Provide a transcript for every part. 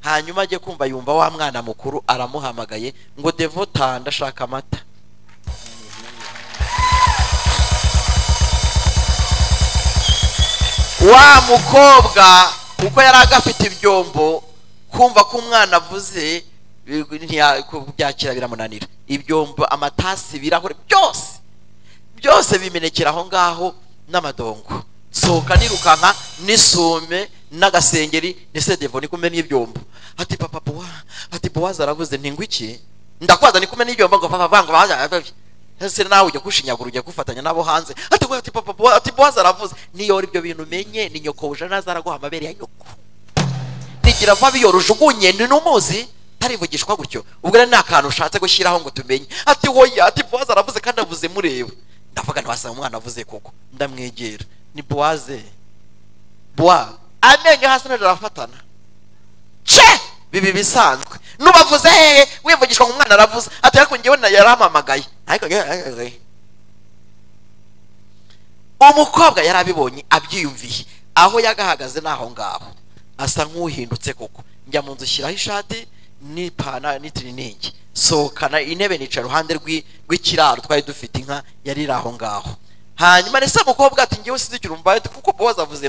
hanyuma ajye kumva yumva wa mwana mukuru aramuhamagaye ngo devo taha ndashaka amata wa mukobwa kuko yari agafite ibyombo kumva ko umwana avuze byakira biramunanira ibyombo amatasi ibirahure byose byose bimenekera aho ngaho n'amadongo sohoka nirukanka n'isume n'agasengeri n'isedevo ni kumwe n'ibyombo ati papa buwa ati buwaza aravuze ntingwa iki ndakwaza ni kumwe n'ibyombo ngo papa vanga bahagarara ese nawe ujya gushinyagura ujya gufatanya nabo hanze ati ati papa buwa ati buwaza aravuze niyo ibyo bintu umenye ni nyoko uje nazaraguha amabere ya nyoko nigira vuba biyorojugunye ni n'umuzi tarivugishwa gutyo ubwo rero ni akantu ushatse gushyiraho ngo tumenye ati hoya ati buwaza aravuze kandi avuze mureba ndavuga ntiwasanga umwana avuze koko ndamwegera ni buwaze buwa amenyo hasi n'ejo arafatana ce bibi bisanzwe nubavuze hehe wivugishwa umwana aravuze ati ariko ngewe na yarampamagaye ariko umukobwa yari abibonye abyiyumviye aho yagahagaze ni aho ngaho asa nk'uhindutse koko njya mu nzu shyiraho ishati n'ipana n'itiriningi sohokana intebe nica iruhande rw'ikiraro twari dufite inka yari iri aho ngaho hanyuma ndetse umukobwa ati ngewe sinzikira umva kuko boza avuze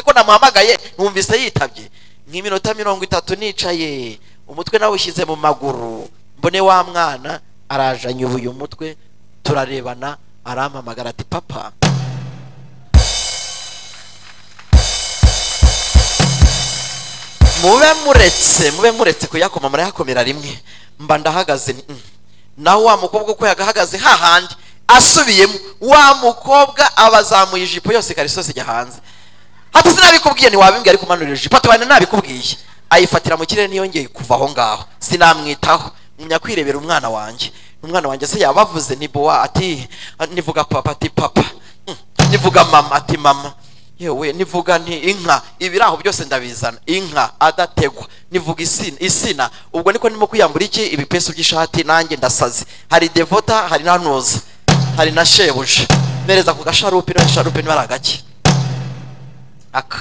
ko namuhamagaye numvise yitabye nk'iminota mirongo itatu nicaye umutwe nawe ushyize mu maguru mbone wa mwana arajanyubuye umutwe turarebana arampamagara ati papa mube muretse mube muretse kuyakoma murayakomera rimwe mba ndahagaze naho wa mukobwa uko yagahagaze hahandi asubiyemo wa mukobwa abazamuye ijipo yose ikarisosi ijya hanze hati sinabikubwiye ntiwabimbwiye ariko umanurira ijipo atubane nabikubwiye ayifatira mu kirere ntiyongeye kuva aho ngaho sinamwitaho ngumya kwirebera umwana wanjye umwana wanjye se yabavuze ntibuwa ati nivuga papa ati papa nivuga mama ati mama yewe nivuga nti inka ibiraho byose ndabizana inka adategwa nivuga isina isina ubwo niko ndimo kwiyambura iki ibipesu by'ishati nanjye ndasaze hari devota hari na noza hari na shebuja mpereza ku gasharupe na sharupe niba ari agake aka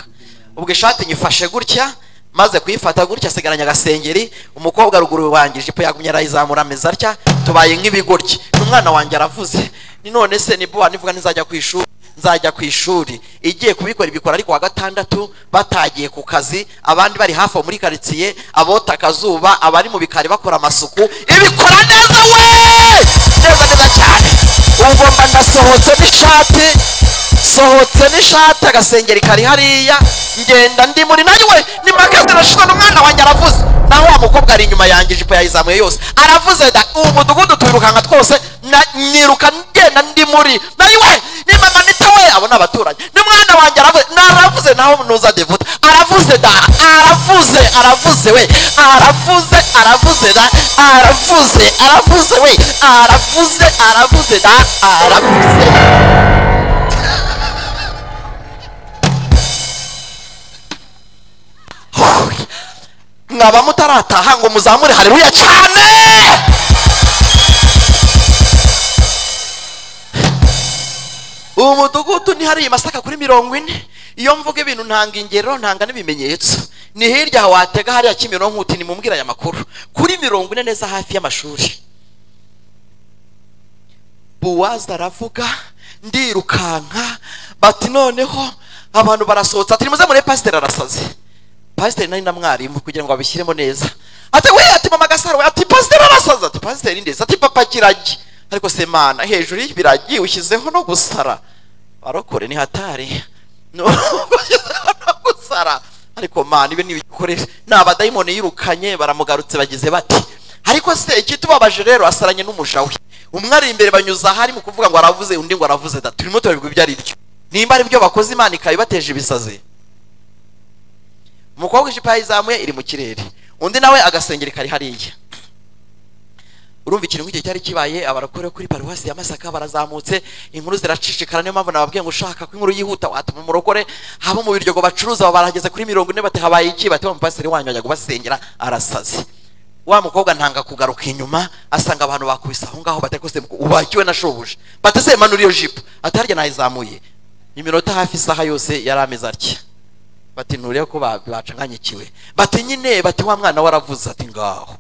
ubwo ishati nyifashe gutya maze kuyifata gutya asigaranye agasengeri umukobwa ruguru wanjye ijipo yagumye arayizamura ameza atya tubaye nk'ibigoryi n'umwana wanjye aravuze ni none se ni buwa nivuga ntizajya ku ishuri nzajya ku ishuri igiye kubikora ibikora ariko wa gatandatu batagiye ku kazi abandi bari hafi aho muri karitsiye abota akazuba abari mu bikari bakora amasuku ibikora neza we neza neza cyane ubwo mba ndasohotse n'ishati sohotse n'ishati agasengeri kari hariya ngenda ndi muri nayo we ni magazine arashinzwe n'umwana wanjye aravuze naho wa mukobwa ari inyuma yanjye ijipo yayizamuye yose aravuze da ubu mudugudu tuwirukanka twose niruka ngenda ndi muri nayo we ni mama nita we abo ni abaturanyi ni mwana wanjye aravuze naravuze naho nuza devuta aravuze da aravuze aravuze we aravuze aravuze da aravuze aravuze we aravuze aravuze da aravuze mwaba mutarataha ngo muzamure hareruya cyane ubu mudugudu ni hariya masaka kuri mirongo ine iyo mvuga ibintu ntanga ingero ntanga n'ibimenyetso ni hirya watega hariya kimironko uti nimubwire aya makuru kuri mirongo ine neza hafi y'amashuri buwaza aravuga ndirukanka bati noneho abantu barasohotse ati nimuze mure pasiteri arasaze pasiteri nari na mwarimu kugira ngo babishyiremo neza ati we ati mama gasaro we ati pasiteri arasaza ati pasiteri ndetse ati papa kiragi ariko se mana hejuru y'ibiragi ushyizeho no gusara barokore ni hatari ushyizeho no gusara ariko mana ibi ni ibikoresho ni abadayimoni yirukanye baramugarutse bagize bati ariko se ikitubabaje rero asaranye n'umujawe umwe ari imbere banyuza ahari mu kuvuga ngo aravuze undi ngo aravuze da turimo turabigwa ibyo ari byo nimba ari byo bakoze imana ikabibateje ibisazi umukobwa ijipo yayizamuye iri mu kirere undi nawe agasengeri kari hariya urumva ikintu nk'icyo cyari kibaye abarokore kuri paruwasi ya masaka barazamutse inkuru ziracicikana niyo mpamvu nababwiye ngo ushaka ko inkuru yihuta watuma umurokore haba mu biryogo bacuruza barageze kuri mirongo ine bati habaye iki bati wa mupasiteri wanyu ajya kubasengera arasaze wa mukobwa ntanga kugaruka inyuma asanga abantu bakubise aho ngaho batari kose ubakiwe na shobuja batase manura iyo jipo atarya nayizamuye iminota hafi isaha yose yari ameze atya bati nture ko ba- bacanganyikiwe bati nyine bati wa mwana waravuze ati ngaho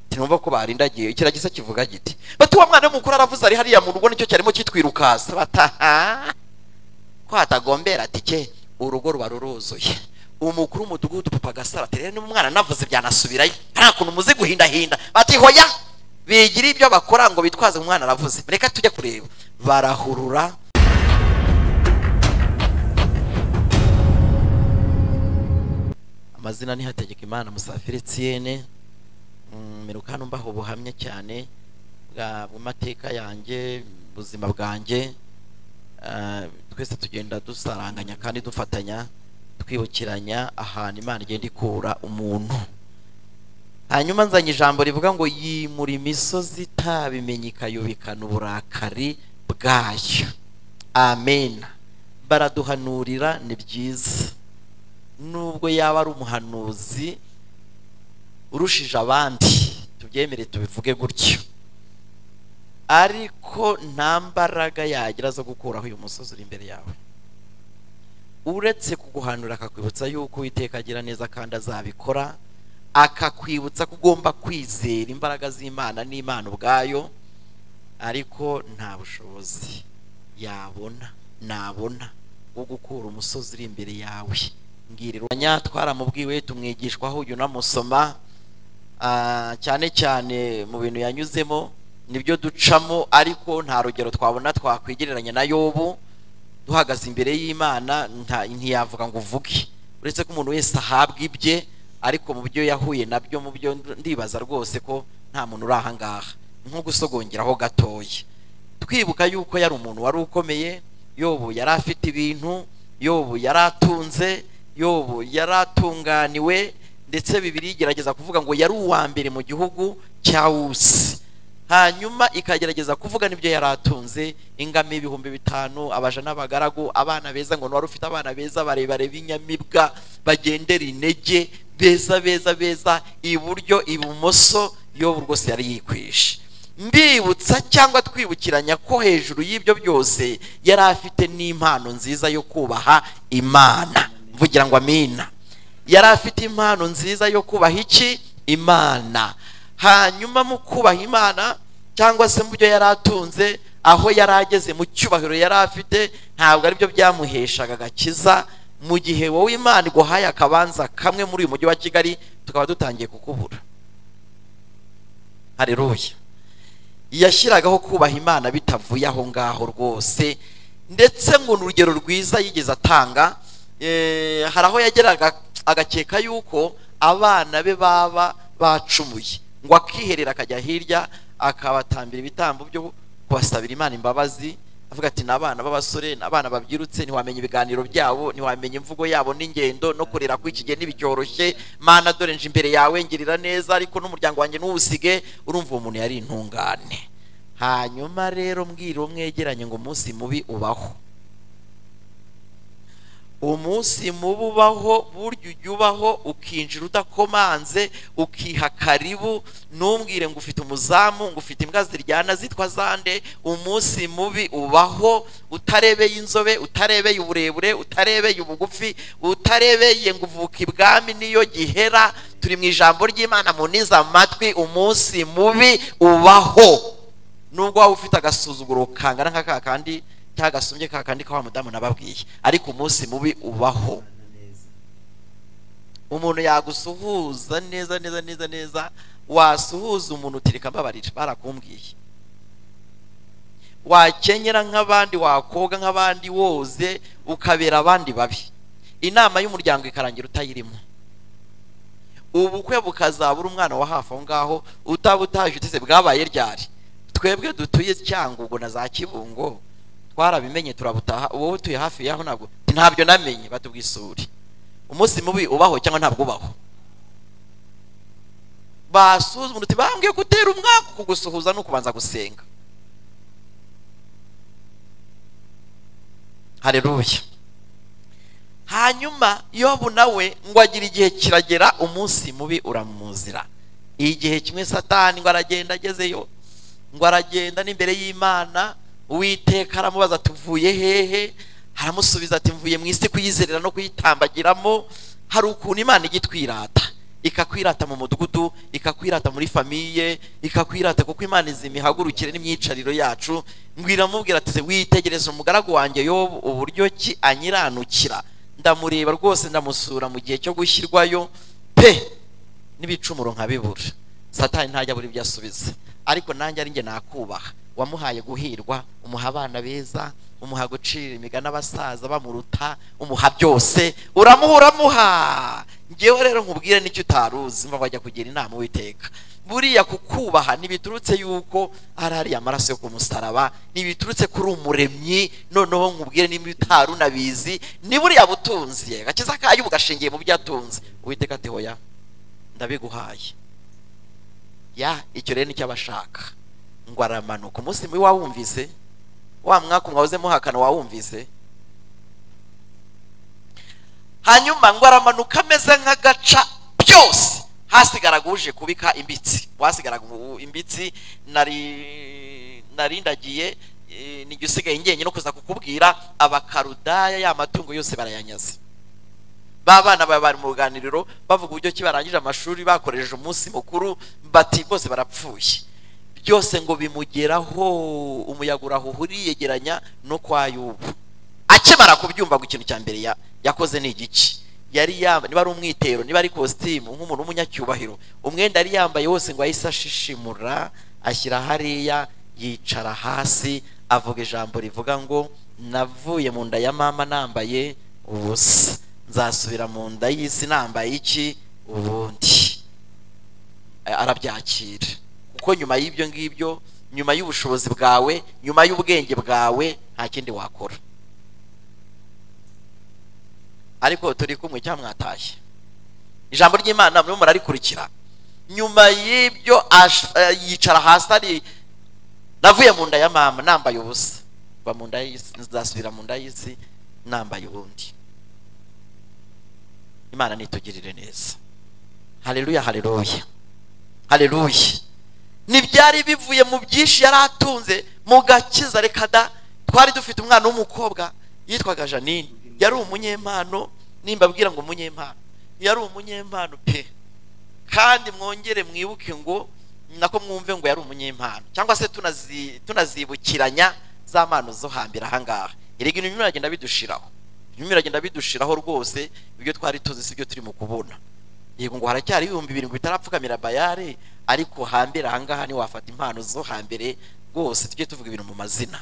tinumva ko barindagiye ikiragisa kivuga giti bati wa mwana w'umukuru aravuze ari hariya mu rugo nicyo cyarimo kitwirukasa bataha ko hatagombera ati ke urugo ruba ruruzuye umukuru w'umudugudu papa gasara ati rero n'umwana navuze byanasubirayo hari ukuntu muzi guhindahinda bati hoya bigira ibyo bakora ngo bitwaze umwana aravuze reka tujye kureba barahurura amazina ni hategekimana musafiri etienne miruka hano mbaho ubuhamya cyane bwa bw'amateka yanjye ubuzima bwanjye Ah, twese tugenda dusaranganya kandi dufatanya twibukiranya ahantu imana igenda ikura umuntu hanyuma nzanye ijambo rivuga ngo yimura imisozi itabimenye ikayubikana uburakari bwayo amen baraduhanurira ni byiza nubwo yaba ari umuhanuzi urushije abandi tubyemere tubivuge gutyo ariko nta mbaraga yagira zo gukuraho uyu musozi uri imbere yawe uretse kuguhanura akakwibutsa yuko uwiteka agira neza kandi azabikora akakwibutsa ko ugomba kwizera imbaraga z'imana n'imana ubwayo ariko nta bushobozi yabona nabona bwo gukura umusozi uri imbere yawe mbwirirwanya twaramubwiwe tumwigishwaho uyu unamusoma Ah, cyane cyane mu bintu yanyuzemo nibyo ducamo ariko nta rugero twabona twakwigereranya na yobu duhagaze imbere y'imana nta- ntiyavuga ngo uvuge uretse ko umuntu wese ahabwa ibye ariko mu byo yahuye nabyo mu byo ndibaza rwose ko nta muntu uri ahangaha nko gusogongeraho gatoya twibuka yuko yari umuntu wari ukomeye yobu yari afite ibintu yobu yari atunze yobu yari atunganiwe ndetse bibiri igerageza kuvuga ngo yari uwa mbere mu gihugu cya wusi hanyuma ikagerageza kuvuga n'ibyo yari atunze ingamo ibihumbi bitanu abaja n'abagaragu abana beza ngo ni wari ufite abana beza barebare b'inyamibwa bagendera intege beza beza beza iburyo ibumoso yobu rwose yari yikwishe mbibutsa cyangwa twibukiranya ko hejuru y'ibyo byose yari afite n'impano nziza yo kubaha imana mvugira ngo amina yari afite impano nziza yo kubaha iki imana hanyuma mu kubaha imana cyangwa se mu byo yari atunze aho yari ageze mu cyubahiro yari afite ntabwo aribyo byamuheshaga agakiza mu gihe wowe imana iguhaye akabanza kamwe muri uyu mujyi wa kigali tukaba dutangiye kukubura hareruya yashyiragaho kubaha imana bitavuye aho ngaho rwose ndetse ngo ni urugero rwiza yigeze atanga eh, hari aho yageraga agakeka yuko abana be baba bacumuye ngo akiherera akajya hirya akabatambira ibitambo byo kubasabira imana imbabazi avuga ati ni abana b'abasore ni abana babyirutse ntiwamenya ibiganiro byabo ntiwamenya imvugo yabo n'ingendo no kurera kw'iki gihe ntibicyoroshye mana dore nje imbere yawe ngirira neza ariko n'umuryango wanjye ntuwusige urumva uwo muntu yari intungane hanyuma rero mbwira uwo mwegeranye ngo umunsi mubi ubaho umunsi mubi ubaho burya ujya ubaho ukinjira udakomanze ukiha karibu ntumbwire ngo ufite umuzamu ngo ufite imbwa ziryana zitwa zande umunsi mubi ubaho utarebeye inzobe utarebeye uburebure utarebeye ubugufi utarebeye ngo uvuke ibwami niyo gihera turi mu ijambo ry'imana munize amatwi umunsi mubi ubaho nubwo waba ufite agasuzuguro kangana nka ka kandi cyangwa agasumbye ka kandi ka wa mudamu nababwiye ariko umunsi mubi ubaho umuntu yagusuhuza neza neza neza neza wasuhuza umuntu utirika mbabarira barakumbwiye wakenyera nk'abandi wakoga nk'abandi woze ukabera abandi babi inama y'umuryango ikarangira utayirimo ubukwe bukazabura umwana wa hafi aho ngaho utaba utaje uteze bwabaye ryari twebwe dutuye cyangugu na za kibungo twarabimenye turabutaha wowe utuye hafi yaho ntabwo ntabyo namenye batubwisure umunsi mubi ubaho cyangwa ntabwo ubaho basuzuma uti bambwiye gutera umwaka kugusuhuza no kubanza gusenga hareruya hanyuma yobu nawe ngo agira igihe kiragera umunsi mubi uramuzira igihe kimwe satani ngo aragenda agezeyo ngo aragenda n'imbere y'imana uwiteka aramubaza ati uvuye hehe aramusubiza ati mvuye mu isi kuyizerera no kuyitambagiramo hari ukuntu imana ijya itwirata ikakwirata mu mudugudu ikakwirata muri famiye ikakwirata kuko imana izi imihagurukire n'imyicariro yacu ngwira mubwira ati witegereze umugaragu wanjye yobu uburyo ki anyiranukira ndamureba rwose ndamusura mu gihe cyo gushyirwayo pe n'ibicumuro nkabibura satani ntajya buri ibyo asubiza ariko nanjye ari njye nakubaha wamuhaye guhirwa umuha abana beza umuha gucira imigani abasaza bamuruta umuha byose uramuha uramuha ngewe rero nkubwire n'icyo utaruzi mba wajya kugira inama witeka buriya kukubaha ntibiturutse yuko hari hariya amaraso yo ku musaraba ntibiturutse kuri umuremyi noneho nkubwire niba utari unabizi ni buriya butunzi agakiza kayo ugashingiye mu byo atunze uwiteka ati hoya ndabiguhaye ya icyo rero nicyo abashaka ngo aramanuka umunsi mubi wawumvise wa mwaka mwahoze muhakana wawumvise hanyuma ngo aramanuka ameze nk'agaca byose hasigaraga uje kubika imbitsi wasigaraga imbitsi nari narindagiye nijya usigaye ngenye no kuza kukubwira abakarudaya ya matungo yose barayanyaze ba bana baba bari mu ruganiriro bavuga uburyo ki barangije amashuri bakoresheje umunsi mukuru bati bose barapfuye byose ngo bimugeraho umuyaga urahuhuriye yegeranya no kwa yubu akimara kubyumva ngo ikintu cya mbere yakoze ni igice yari yambaye niba ari umwitero niba ari kositimu nk'umuntu w'umunyacyubahiro umwenda yari yambaye wose ngo ahise ashishimura ashyira hariya yicara hasi avuga ijambo rivuga ngo navuye mu nda ya mama nambaye ubusa nzasubira mu nda y'isi nambaye iki ubundi arabyakira kuko nyuma y'ibyo ngibyo nyuma y'ubushobozi bwawe nyuma y'ubwenge bwawe nta kindi wakora ariko turi kumwe cyangwa mwatashye ijambo ry'imana murimo murarikurikira nyuma y'ibyo yicara hasi ari navuye mu nda ya mama nambaye ubusa kuva mu nda y'isi nzasubira mu nda y'isi nambaye ubundi imana nitugirire neza hareruya hareruya hareruya ntibyari bivuye mu byinshi yari atunze mu gakiza reka da twari dufite umwana w'umukobwa yitwaga janine yari umunyempano nimba abwira ngo umunyempano yari umunyempano pe kandi mwongere mwibuke ngo nako mwumve ngo yari umunyempano cyangwa se tunazibukiranya za mpano zo hambere ahangaha erega ibintu biragenda bidushiraho ibintu biragenda bidushiraho rwose ibyo twari tuzi si byo turimo kubona yego ngo haracyari ibihumbi birindwi bitarapfukamira bayare ariko hambere ahangaha niwafata impano zo hambere rwose tujye tuvuga ibintu mu mazina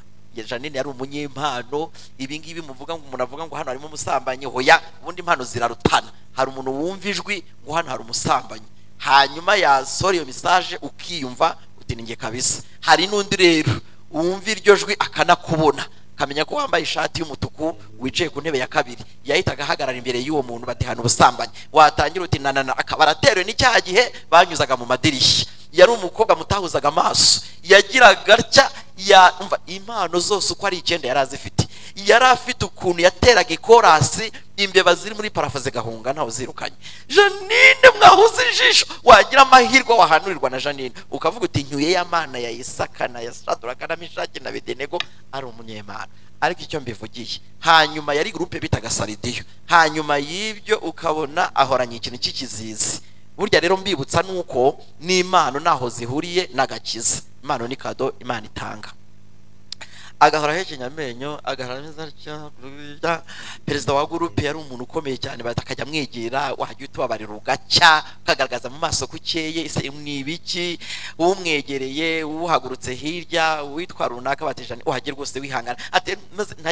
janine yari umunyempano ibi ngibi muvuga ngo umuntu avuga ngo hano harimo umusambanyi hoya ubundi impano zirarutana hari umuntu wumva ijwi ngo hano hari umusambanyi hanyuma yasohora iyo mesaje ukiyumva utinenge kabisa hari n'undi rero wumva iryo jwi akanakubona kamenya ko wambaye ishati y'umutuku wicaye ku ntebe ya kabiri yahitaga ahagarara imbere y'uwo muntu batihana ubusambanyi watangira uti nanana akaba araterewe n'icyaha gihe banyuzaga mu madirishya yari umukobwa mutahuzaga amaso yagiraga atya yumva impano zose uko ari icyenda yari azifite yari afite ukuntu yateraga ikorasi imbeba ziri muri parafo zigahunga ntawe uzirukanye janine mwahuze ijisho wagira amahirwe wahanurirwa na janine ukavuga uti nyuye ya mana ya isaka na yashaduraka na mishaki na bedenego ari umunyemana ariko icyo mbivugiye hanyuma yari gurupe bitaga saridiyo hanyuma y'ibyo ukabona ahoranye ikintu cy'ikizizi burya rero mbibutsa nuko n'impano naho zihuriye n'agakiza impano ni kado imana itanga agahora ahekenya amenyo agahora ameze atya perezida wa gurupe yari umuntu ukomeye cyane akajya amwegera wajya utubabarira ugacya ukagaragaza mu maso ko ukeye ese ni ibiki umwegereye uhagurutse hirya uwitwa runaka batijana uhagera rwose wihangana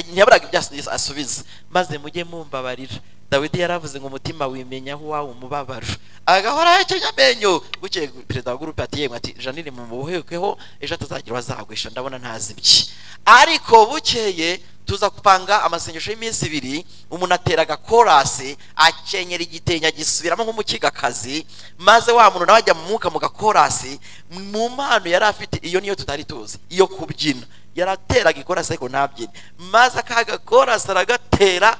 ntiyaburaga ibyo asubiza maze mujye mumbabarira dawidi yaravuze ngo umutima wimenya aho wawe umubabaro agahora ahekenya amenyo bukeye perezida wa gurupe ati yemwe ati janine mumuhekeho ejo atazagira uwazagwisha ndabona ntazibye ariko bukeye tuza gupanga amasengesho y'iminsi ibiri umuntu atera agakorasi akenyera igitenge agisubiramo nk'umukigakazi maze wa muntu nawe ajya mu mwuka mu gakorasi mu mpano yari afite iyo niyo tutari tuzi iyo kubyina yarateraga ikorasi ariko ntabyine maze aka gakorasi aragatera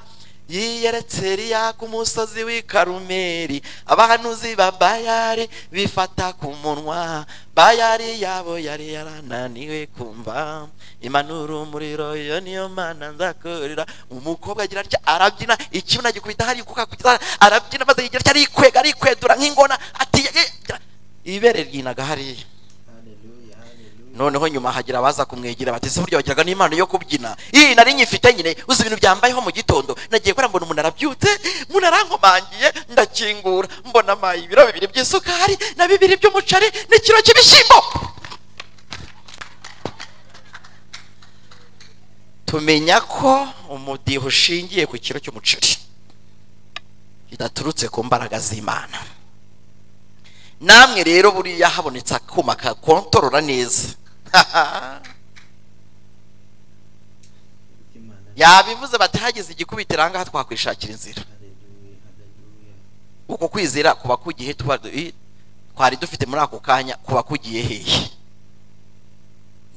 yiyeretse Eliya ku musozi w'i Karumeli abahanuzi ba Bayari bifata ku munwa Bayari yabo yari yarananiwe kumva impanuro umuriro iyo niyo mana nzakorera umukobwa agira atya arabyina ikibuno agikubita hari kuka kugira arabyina maze yigira atya arikwega arikwedura nk'ingona ati ibere ryinaga hariya Hallelujah. Hallelujah. noneho nyuma hagira abaza kumwegera bati ese burya wagiraga n'impano yo kubyina iyi nari nyifite nyine uzi ibintu byambayeho mu gitondo nagiye kubera mbona umuntu arabyutse umuntu arankomangiye ndakingura mbona amaye ibiro bibiri by'isukari na bibiri by'umuceri n'ikiro cy'ibishyimbo tumenya ko umudiho ushingiye ku kiro cy'umuceri kidaturutse ku mbaraga z'imana namwe rero buriya habonetse akuma kakontorora neza Thank you, man. yabivuze bati hagize igikubitiro ahangaha twakwishakira inzira Hallelujah. Hallelujah. uko kwizera kuba kugiye tuba i- twari dufite muri ako kanya kuba kugiye hehe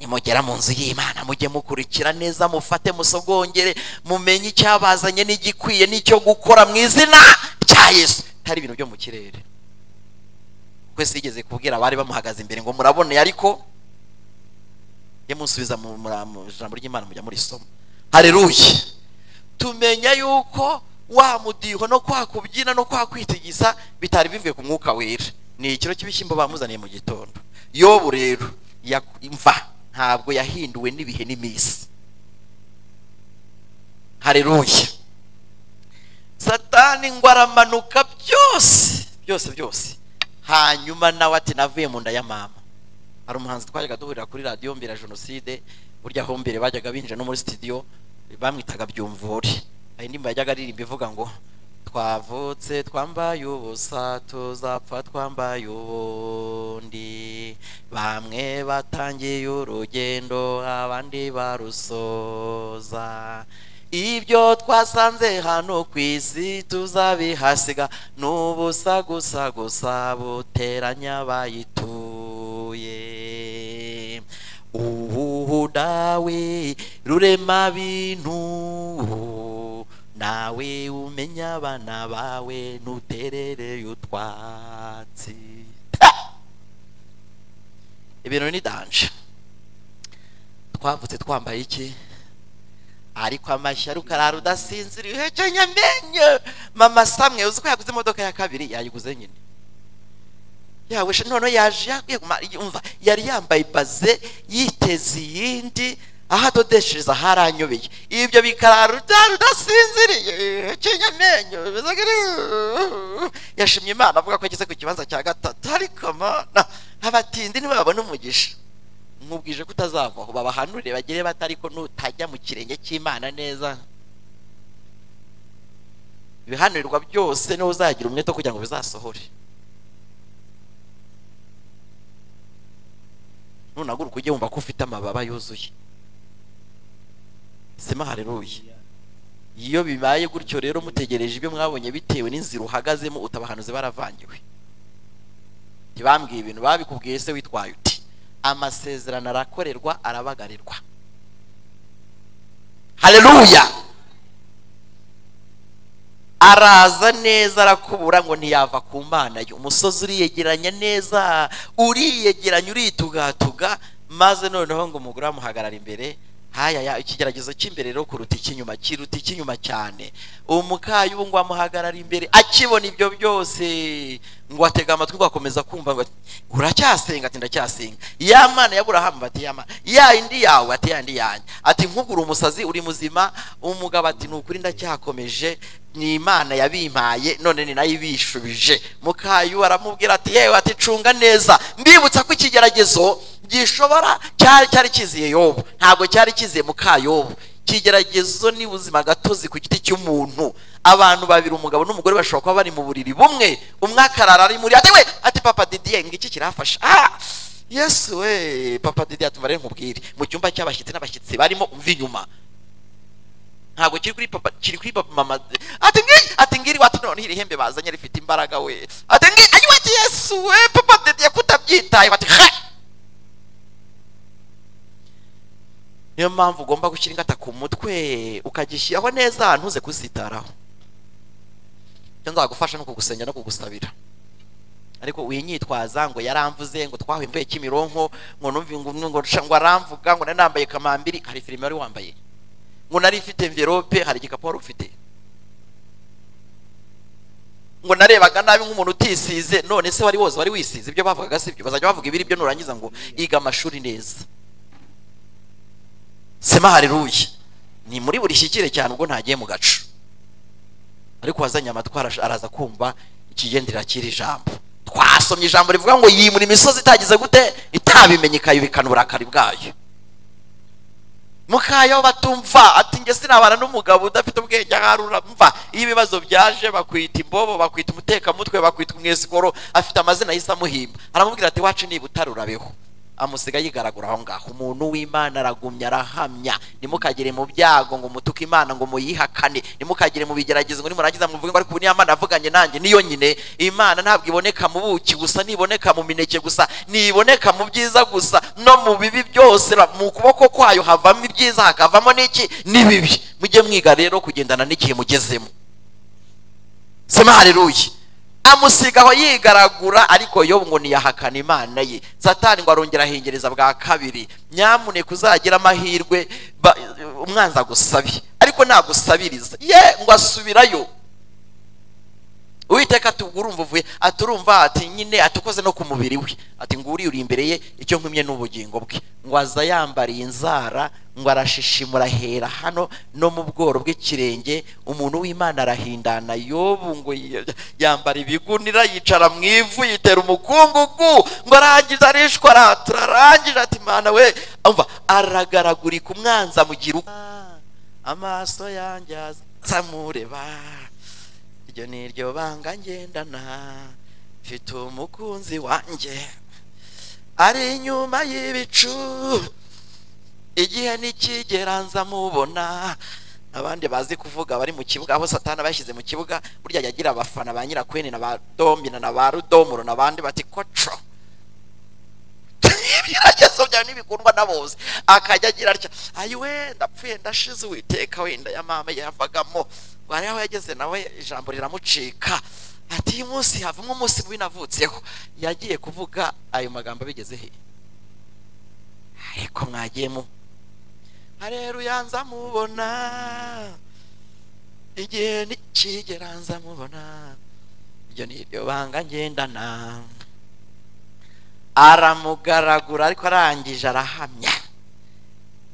nimugera mu nzu y'imana mujye mukurikira neza mufate musogongere mumenye icyabazanye n'igikwiye n'icyo gukora mu izina rya yesu hari ibintu byo mu kirere kwese yigeze kubwira abari bamuhagaze imbere ngo muraboneye ariko ye musubiza mu muri- mu ijambo ry'imana mujya murisoma hareruye tumenya yuko wa mudiho no kwa kubyina no kwa kwitigisa bitari bivuye ku mwuka wera ni ikiro cy'ibishyimbo bamuzaniye mu gitondo yobu rero ya- mva ntabwo yahinduwe n'ibihe n'iminsi hareruya satani ngo aramanuka byose byose byose hanyuma nawe ati navuye mu nda ya mama hari umuhanzi twajyaga duhurira kuri radiyo mbere jenoside burya aho mbere bajyaga binjira no muri sitidiyo bamwitaga byumvore hari indirimbo yajyaga aririmba ivuga ngo twavutse twambaye ubusa tuzapfa twambaye ubundi bamwe batangiye urugendo abandi barusoza ibyo twasanze hano ku isi tuzabihasiga ni ubusa gusa gusa buteranya bayituye uhuhu dawe rurema bintu nawe umenya abana bawe ntuterereye utwatsi ibintu ni danje twavutse twambaye iki ariko amashya rukarara udasinzira ihekenya amenyo mama samwe uzi ko yaguze imodoka ya kabiri yayiguze nyine yawesha none yaje yakiguma yumva yari yambaye baze yiteze iyindi aho adodeshereza haranyobeye ibyo bikarara utari udasinziriye ihekenya amenyo bimeze gutyo. yashimye imana avuga ko ageze ku kibanza cya gatatu ariko mana abatindi ntibabona umugisha nkubwije ko utazavaho babahanurire bagire bata ariko nutajya mu kirenge cy'imana neza ibihanurirwa byose niwe uzagira umwete wo kugira ngo bizasohore nunaguruka ujye wumva ko ufite amababa yuzuye sima hareruye iyo bibaye gutyo rero mutegereje ibyo mwabonye bitewe n'inzira uhagazemo utabahanuzi baravangiwe ntibambwiye ibintu babikubwiye se witwaye uti amasezerano arakorerwa arabagarirwa haleluya araza neza arakubura ngo ntiyava ku mana ye umusozi uriyegeranya neza uriyegeranya uritugatuga maze noneho ngo umugore amuhagarara imbere hayaya ikigeragezo cy'imbere rero kuruta icy'inyuma kiruta icy'inyuma cyane umukayungu amuhagarara imbere akibona ibyo byose ngo atega amatwi ngo akomeza kumva ngo ati, uracyasenga ati ndacyasenga ya mana ya burahamu bati ya mana ya indi yawe ati ya indi yanjye ati nkugura umusazi uri muzima umugabo ati ni ukuri ndacyakomeje ni imana yabimpaye none ni nayo ibishubije mukayu aramubwira ati yewe ati cunga neza mbibutsa ko ikigeragezo gishobora cyari cyari kiziye yobu ntabwo cyari kiziye mukayobu ikigeragezo ni ubuzima gatozi ku giti cy'umuntu abantu babiri umugabo n'umugore bashobora kuba bari mu buriri bumwe umwe akarara ari muri ati we ati papa didiye ngo iki kirafasha ah yesu we papa didiye atumva rero nkubwire mu cyumba cy'abashyitsi n'abashyitsi barimo umva inyuma ntabwo kiri kuri papa kiri kuri papa mama ati ngi ati ngiri wati none iri hembe bazanye rifite imbaraga we ati ngi ayi wati yesu we papa didiye kutabyitaye ati he niyo mpamvu ugomba gushyira ingata ku mutwe ukagishyiraho neza ntuze kuzitaraho icyo nzagufasha ni ukugusenya no kugusabira ariko winyitwaza ngo yaramvuze ngo twahembuye kimironko ngo numvi ngo ngo sha- ngo aramvuga ngo nari nambaye kamambiri hari filime wari wambaye ngo nari ifite envelope hari igikapu wari ufite ngo narebaga nabi nk'umuntu utisize none se wari woza wari wisize ibyo bavugaga si byo bazajya bavuga ibiri byo nurangiza ngo iga amashuri neza sema haleluya ni muri buri shyikire cyane ubwo ntagiye mu gacu ariko wazanye amatwi araje- araza kumva ikigendera cy'iri jambo twasomye ijambo rivuga ngo yimura imisozi itagize gute itabimenye ikayubikana uburakari bwayo mukayo batumva ati njye sinabana n'umugabo udafite ubwenge aharura mva iyo ibibazo byaje bakwita imbobo bakwita umutekamutwe bakwita umwesikoro afite amazina ahise amuhimba aramubwira ati wacu niba utarurabeho amusiga yigaragura aho ngaho umuntu w'imana aragumya arahamya ntimukagere mu byago ngo mutuke imana ngo muyihakane ntimukagere mu bigeragezo ngo nimurangiza muvuge ngo ariko ubu niyo mana yavuganye nanjye niyo nyine imana ntabwo iboneka mu buki gusa ntiboneka mu mineke gusa ntiboneka mu byiza gusa no mu bibi byose ra- mu kuboko kwayo havamo ibyiza hakavamo n'iki n'ibibi mujye mwiga rero kugendana n'igihe mugezemo sema haleluya amusiga aho yigaragura ariko yobu ngo ntiyahakana imana ye satani ngo arongera ahengereza bwa kabiri nyamuneka uzagira amahirwe ba- umwanzi agusabye ariko nagusabiriza ye ngo asubirayo uwiteka ati ubwo urumva uvuye ati urumva ati nyine atukoze no ku mubiri we ati ngo uriye uri imbere ye icyo nkumye ni ubugingo bwe ngo aza yambariye inzara ngo arashishimura hera hano no mu bworo bw'ikirenge umuntu w'imana arahindana yobu ngo y- yambara ibigunira yicara mu ivu yitera umukungugu ngo arangiza arishwa aratura arangije ati mana we umva aragaragurika umwanzi amugira uko amaso yanjye azamureba iryo ni iryo banga ngendana mfite umukunzi wanjye ari inyuma y'ibicu igihe nikigera nza mubona abandi bazi kuvuga bari mu kibuga aho satana bashyize mu kibuga burya yagira abafana ba nyirakwene na ba domina na ba rudomoro n'abandi bati koco ibigeragezo byawe ntibikundwa na bose akajya agira atya ayiwe ndapfuye ndashize uwiteka wenda ya mama yavagamo wari aho yageze nawe ijambo riramucika ati uyu munsi havamo umunsi mubi navutseho yagiye kuvuga ayo magambo abigeze he ariko mwagiyemo rero uyanza mubona igihe nikigera nza mubona iryo ni iryo banga ngendana aramugaragura ariko arangije arahamya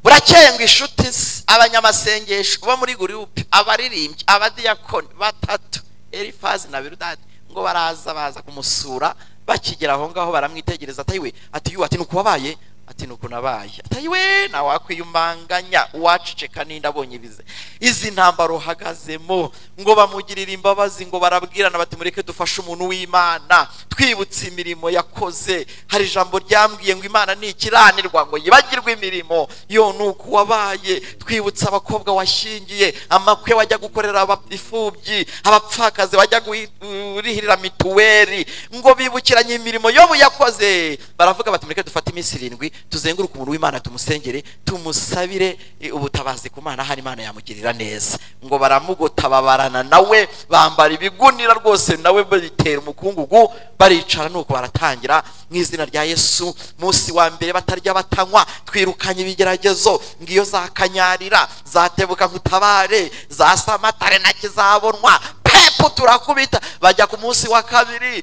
burakeye ngo inshuti ze, abanyamasengesho bo muri gurupe abaririmbyi abadiyakoni batatu elifazi na birudadi ngo baraza baza kumusura bakigera aho ngaho baramwitegereza atayiwe ati yuwe ati nuko wabaye ati nuko nabaye atayiwe nawakwiyumanganya uwaceceka n'inda abonye ibize izi ntambaro uhagazemo ngo bamugirire imbabazi ngo barabwirana bati mureke dufashe umuntu w'imana twibutse imirimo yakoze hari ijambo ryambwiye ngo imana ni ikiranirwa ngo yibagirwe imirimo yo ni uko wabaye twibutse abakobwa washyingiye amakwe wajya gukorera aba- imfubyi abapfakazi bajya kurihirira mituweli ngo bibukiranye imirimo yobu yakoze baravuga bati mureke dufate iminsi irindwi tuzenguruke umuntu w'imana tumusengere tumusabire eh, ubutabazi ku mana hari imana yamugirira neza ngo baramugota babarana nawe bambara ibigunira rwose nawe bitera umukungugu baricara nuko baratangira mu izina rya yesu munsi wa mbere batarya batanywa twirukanye ibigeragezo ngiyo zakanyarira zatebuka ngutabare za samatare na kizabonwa pepu turakubita bajya ku munsi wa kabiri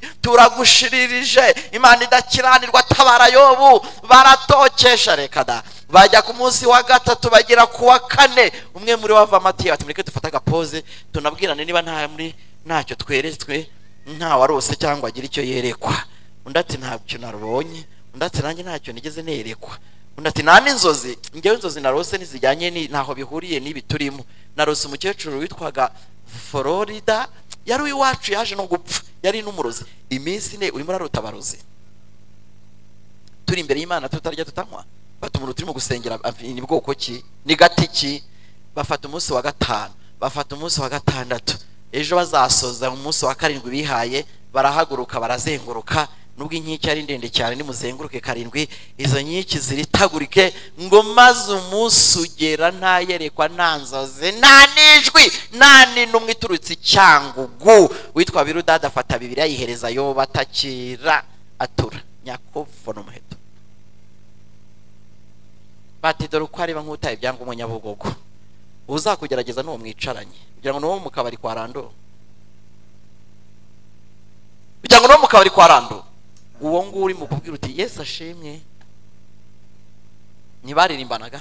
turagushiririje imana idakiranirwa tabara yobu baratokesha reka da bajya ku munsi wa gatatu bagera ku wa kane umwe muri bo avamo ati ati mureke dufate agapoze tunabwirane niba nta muri ntacyo tweretswe ntawarose cyangwa agira icyo yerekwa undi ati ntabyo narubonye undi ati nanjye ntacyo nigeze nerekwa undi ati nta n'inzozi ngewe inzozi narose ntizijyanye ni- ntaho bihuriye n'ibi turimo narose umukecuru witwaga florida yari uw'iwacu yaje no gupfa yari n'umurozi iminsi ine urimo uraruta abarozi turi imbere y'imana tutarya tutanywa bata umuntu turimo gusengera ab- ni bwoko ki ni gati ki bafata umunsi wa gatanu bafata umunsi wa gatandatu ejo bazasoza umunsi wa karindwi bihaye barahaguruka barazenguruka nubwo inkike ari ndende cyane nimuzenguruke karindwi izo nkike ziritagurike ngo maze umunsi ugera nta yerekwa nta nzozi nta n'ijwi nta n'intumwa iturutse icyangugu witwa birudada afata bibiri ayihereza yoba atakira atura nyakuvuna umuheto bati dore uko areba nk'utaye ibyangombwa nyabugogo uzakugerageza n'uwo mwicaranye kugira ngo n'uwo mu kabari kwa rando kugira ngo n'uwo mu kabari kwa rando uwo nguwo uri mu kubwira uti yesu ashimwe ntibaririmbanaga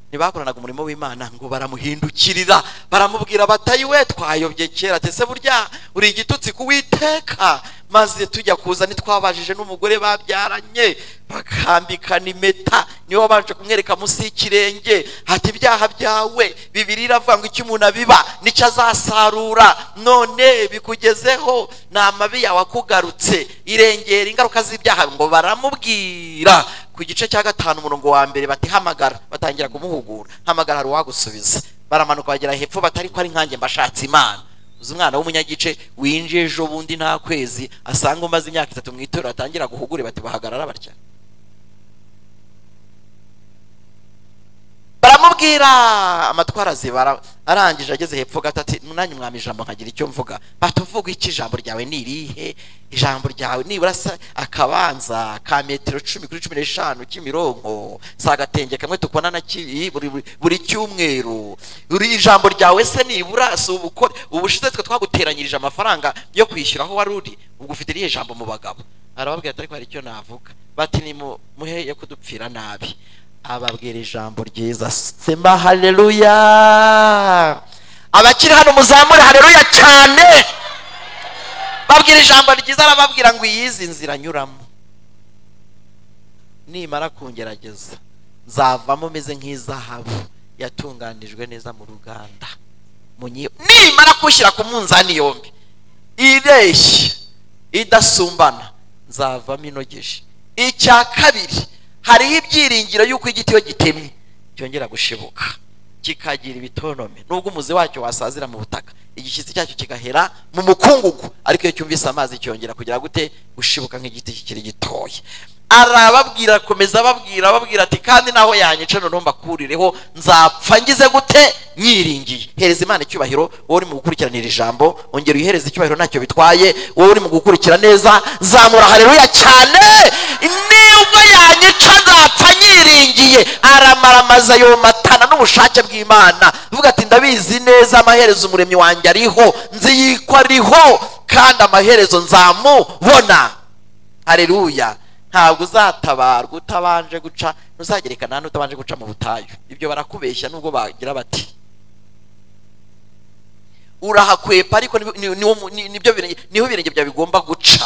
ntibakoranaga umurimo w'imana ngo baramuhindukirira baramubwira batayi we twayobye kera ati se burya uri igitutsi kuwiteka maze tujya kuza ntitwabajije n'umugore babyaranye bakambikana impeta niwe wabanje kumwereka munsi y'ikirenge hati ibyaha byawe bibiri iravuga ngo icyo umuntu abiba nicyo azasarura none bikugezeho ni amabi yawe akugarutse irengera ingaruka z'ibyaha ngo baramubwira ku gice cya gatanu umurongo wa mbere bati hamagara batangira kumuhugura hamagara hari uwagusubiza baramanuka bagera hepfo batari ko ari nkanjye mbashatse imana uzi umwana w'umunyagice winjiye ejo bundi nta kwezi asanga umaze imyaka itatu mu itorero atangira guhugure bati bahagarara batya baramubwira amatwara azibara arangije ageze hepfo gato ati nanjye mwami ijambo nkagira icyo mvuga batuvuga iki ijambo ryawe ni irihe ijambo ryawe nibura sa- akabanza ka metero cumi kuri cumi n'eshanu kimironko si agatenge kamwe tukubona na ki- buri, buri, buri cyumweru uri ijambo ryawe se nibura si ubukore ubushize twe twaguteranyirije amafaranga yo kwishyura aho wari uri ubwo ufite irihe jambo mu bagabo arababwira ati ariko hari icyo navuga bati nimuhe yo kudupfira nabi ababwira ijambo ryiza sema haleluya abakiri hano muzamure haleluya cyane babwira ijambo ryiza arababwira ngo iyizi nzira nyuramo nimara kungerageza nzavamo meze nk'izahabu yatunganijwe neza mu ruganda Munyi- nimara kushyira ku munzani yombi ireshya idasumbana nzavamo inogeje icya kabiri hariho ibyiringiro y'uko igiti iyo gitemwe cyongera gushibuka kikagira ibitonome nubwo umuzi wacyo wasazira mu butaka igishyitsi cyacyo kigahera mu mukungugu ariko iyo cyumvise amazi cyongera kugira gute gushibuka nk'igiti kikiri gitoya arababwira akomeza ababwira ababwira ati kandi naho yanyica noneho mbakurireho nzapfa ngize gute nyiringiye hereza imana icyubahiro wowe uri mu gukurikiranira ijambo ongera uyihereze icyubahiro ntacyo bitwaye wowe uri mu gukurikira neza zamura hareruya cyane nibwo yanyica nzapfa nyiringiye aramaramaza yomatana n'ubushake bw'imana uvuga ati ndabizi neza amaherezo umuremyi wanjye ariho nziyikwa ariho kandi amaherezo nzamubona hareruya ntabwo uzatabarwa utabanje guca ntuzagerekana n'utabanje guca mu butayu ibyo barakubeshya nubwo bagira bati urahakwepa ariko ni- ni- niwo mu- ni- nibyo birenge- niho ibirenge byawe bigomba guca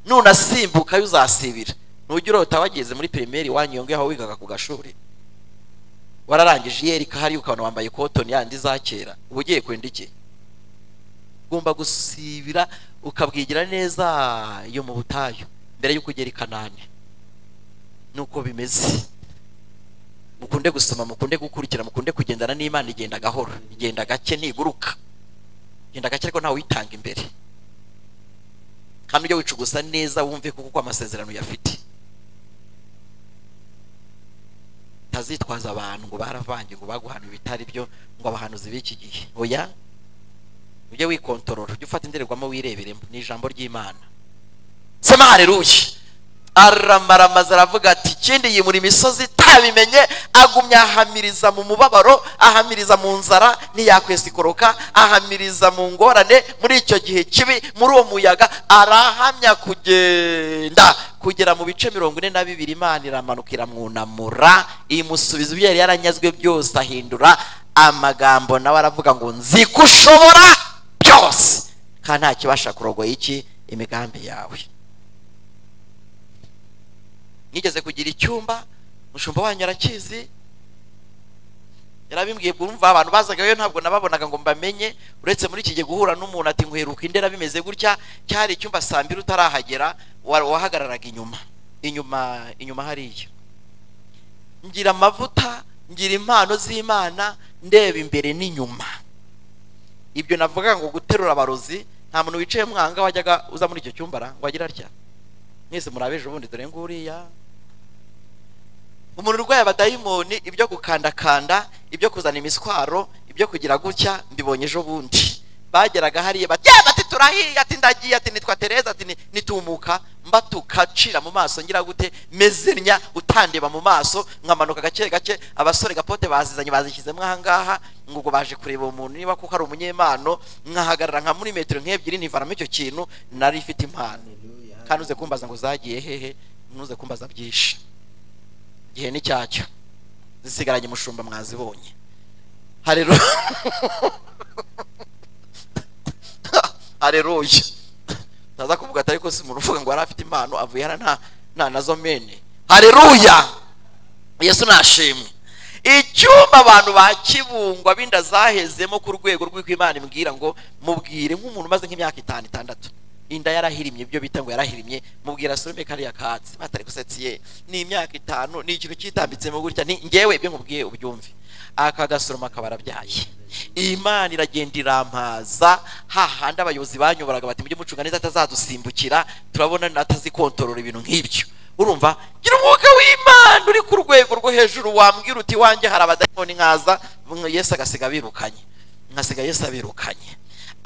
nunasimbuka yo uzasibira nujya urota wageze muri pirimeri iwanyu iyo ngaho wigaga ku gashuri wararangije iyeri kahari ukabona wambaye kotoni yandi za kera uba ugiye kwenda iki ugomba gusibira ukabwigira neza iyo mu butayu mbere y'uko ugera i kanani nuko bimeze mukunde gusoma mukunde gukurikira mukunde kugendana n'imana igenda gahoro igenda gake ntiguruka igenda gake ariko ntawe uyitanga imbere kandi ujya wicugusa neza wumve kuko uko amasezerano uyafite utazitwaza abantu ngo baravange ngo baguhana ibitari byo ngo abahanuzi b'iki gihe oya ujye wikontorora ujye ufata indorerwamo wireberemo ni ijambo ry'imana sema hareruye aramaramaza aravuga ati ikindi yimura imisozi itabimenye agumya ahamiriza mu mubabaro ahamiriza mu nzara ntiyakwesikoroka ahamiriza mu ngorane muri icyo gihe kibi muri uwo muyaga arahamya kugenda kugera mu bice mirongo ine na bibiri imana iramanuka iramwunamura imusubiza ibyo yari yaranyazwe byose ahindura amagambo nawe aravuga ngo nzi ko ushobora byose kandi nta kibasha kurogoya iki imigambi yawe nigeze kugira icyumba umushumba wanyu arakizi yarabimbwiye bwumva abantu bazagayo ntabwo nababonaga ngo mbamenye uretse muri iki gihe guhura n'umuntu ati nkweruka indera bimeze gutya cyari icyumba saa mbiri utarahagera wa- wahagararaga inyuma inyuma inyuma hariya ngira amavuta ngira impano z'imana ndeba imbere n'inyuma ibyo navuga ngo guterura abarozi nta muntu wicaye mwanga wajyaga uza muri icyo cyumba ara ngo agira atya mwese murabe ejo bundi dore nguriya umuntu urwaye abadayimoni ibyo gukandakanda ibyo kuzana imiswaro ibyo kugira gutya mbibonye ejo bundi bageraga hariya bati "Yeah, bati turahiye ati ndagiye ati nitwa tereza ati ni- nitumuka mbatuka cira mu maso ngira gute mezernya utandeba mu maso nkamanuka gake gake abasore gapote bazizanye bazishyizemo ahangaha ngo ubwo baje kureba uwo muntu niba kuko ari umunyempano nkahagarara nka muri metero nk'ebyiri nivaramo icyo kintu nari ifite impano haleluya kandi uze kumbaza ngo zagiye hehe ntuze kumbaza byinshi igihe ni cyacyo zisigaranye umushumba mwazibonye harero hareruye ntaza kuvuga atari ko si umuntu uvuga ngo yari afite impano avuye hano nta nta nazo mene hareruya yesu nashimwe icyumba abantu ba kibungwa binda zahezemo ku rwego rw'uko imana imbwira ngo mubwire nk'umuntu umaze nk'imyaka itanu itandatu inda yarahirimye ibyo bita ngo yarahirimye mubwira sorome kariya katsi batari gusetsiye ni imyaka itanu ni ikintu cyitambitsemo gutya ni ngewe ibyo nkubwiye ubyumve aka gasoroma akaba arabyaye imana iragenda irampaza hahandi abayobozi banyoboraga bati mujye mucunga neza atazadusimbukira turabona natazikontorora ibintu nk'ibyo urumva gira umwuka w'imana uri ku rwego rwo hejuru wambwira uti wanjye hari abadayimoni nkaza mwe yesu agasiga abirukanye nkasiga yesu abirukanye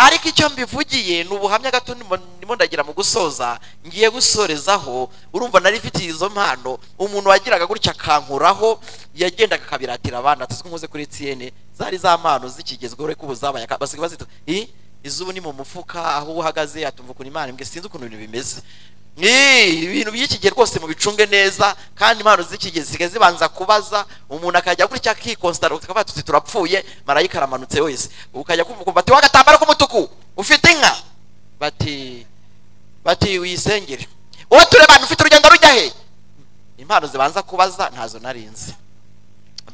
ariko icyo mbivugiye ni ubuhamya gato ndimo- ndimo ndagira mu gusoza ngiye gusorezaho urumva nari ifitiye izo mpano umuntu wagiraga gutya akankuraho yagendaga akabiratira abana tuzwi nkuze kuri tiyene zari za mpano zikigezweho ariko ubu zabaye aka- basigaye bazita "Ih, izubu ni mu mufuka aho uhagaze atumva ukuntu imana imbwe sinzi ukuntu ibintu bimeze Ni, ibintu by'ikigihe rwose mubicunge neza kandi impano z'ikigihe zisigaye zibanza kubaza umuntu akajya gutya akikonsitara ukavuga tuti turapfuye marayika aramanutse wese ukajya kumva ati wagatambaro k'umutuku ufite inka bati bati uyisengere uwo turebana ufite urugendo rujya he impano zibanza kubaza ntazo narinzi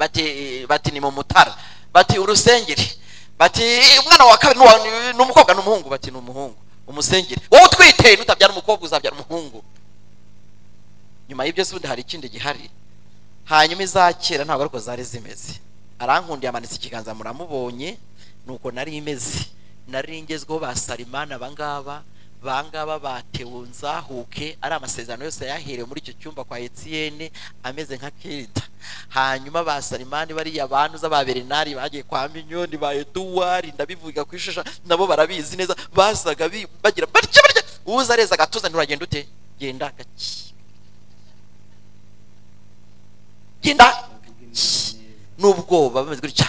bati bati ni mu mutara bati urusengeri bati umwana wa kabiri n'uwa- ni umukobwa n'umuhungu bati ni umuhungu umusengeri wowe utwite nutabyara umukobwa uzabyara umuhungu nyuma y'ibyo se ubundi hari ikindi gihari hanyuma iza kera ntabwo ariko zari zimeze arankundiye amanitse ikiganza muramubonye nuko nari imeze nari ngezweho ba sarimani abangaba bangaba batewe nzahuke ari amasezerano yose yaherewe muri icyo cyumba kwa etiyene ameze nka kirida hanyuma ba sarimani bariya bantu z'ababerenari bagiye kwa minyoni ba eduwari ndabivuga ku ishusho nabo barabizi neza basaga bi- bagira batya batya uza areza agatuza nturagenda ute genda gake genda avuga Shh. imana neza n'ubwoba bameze gutya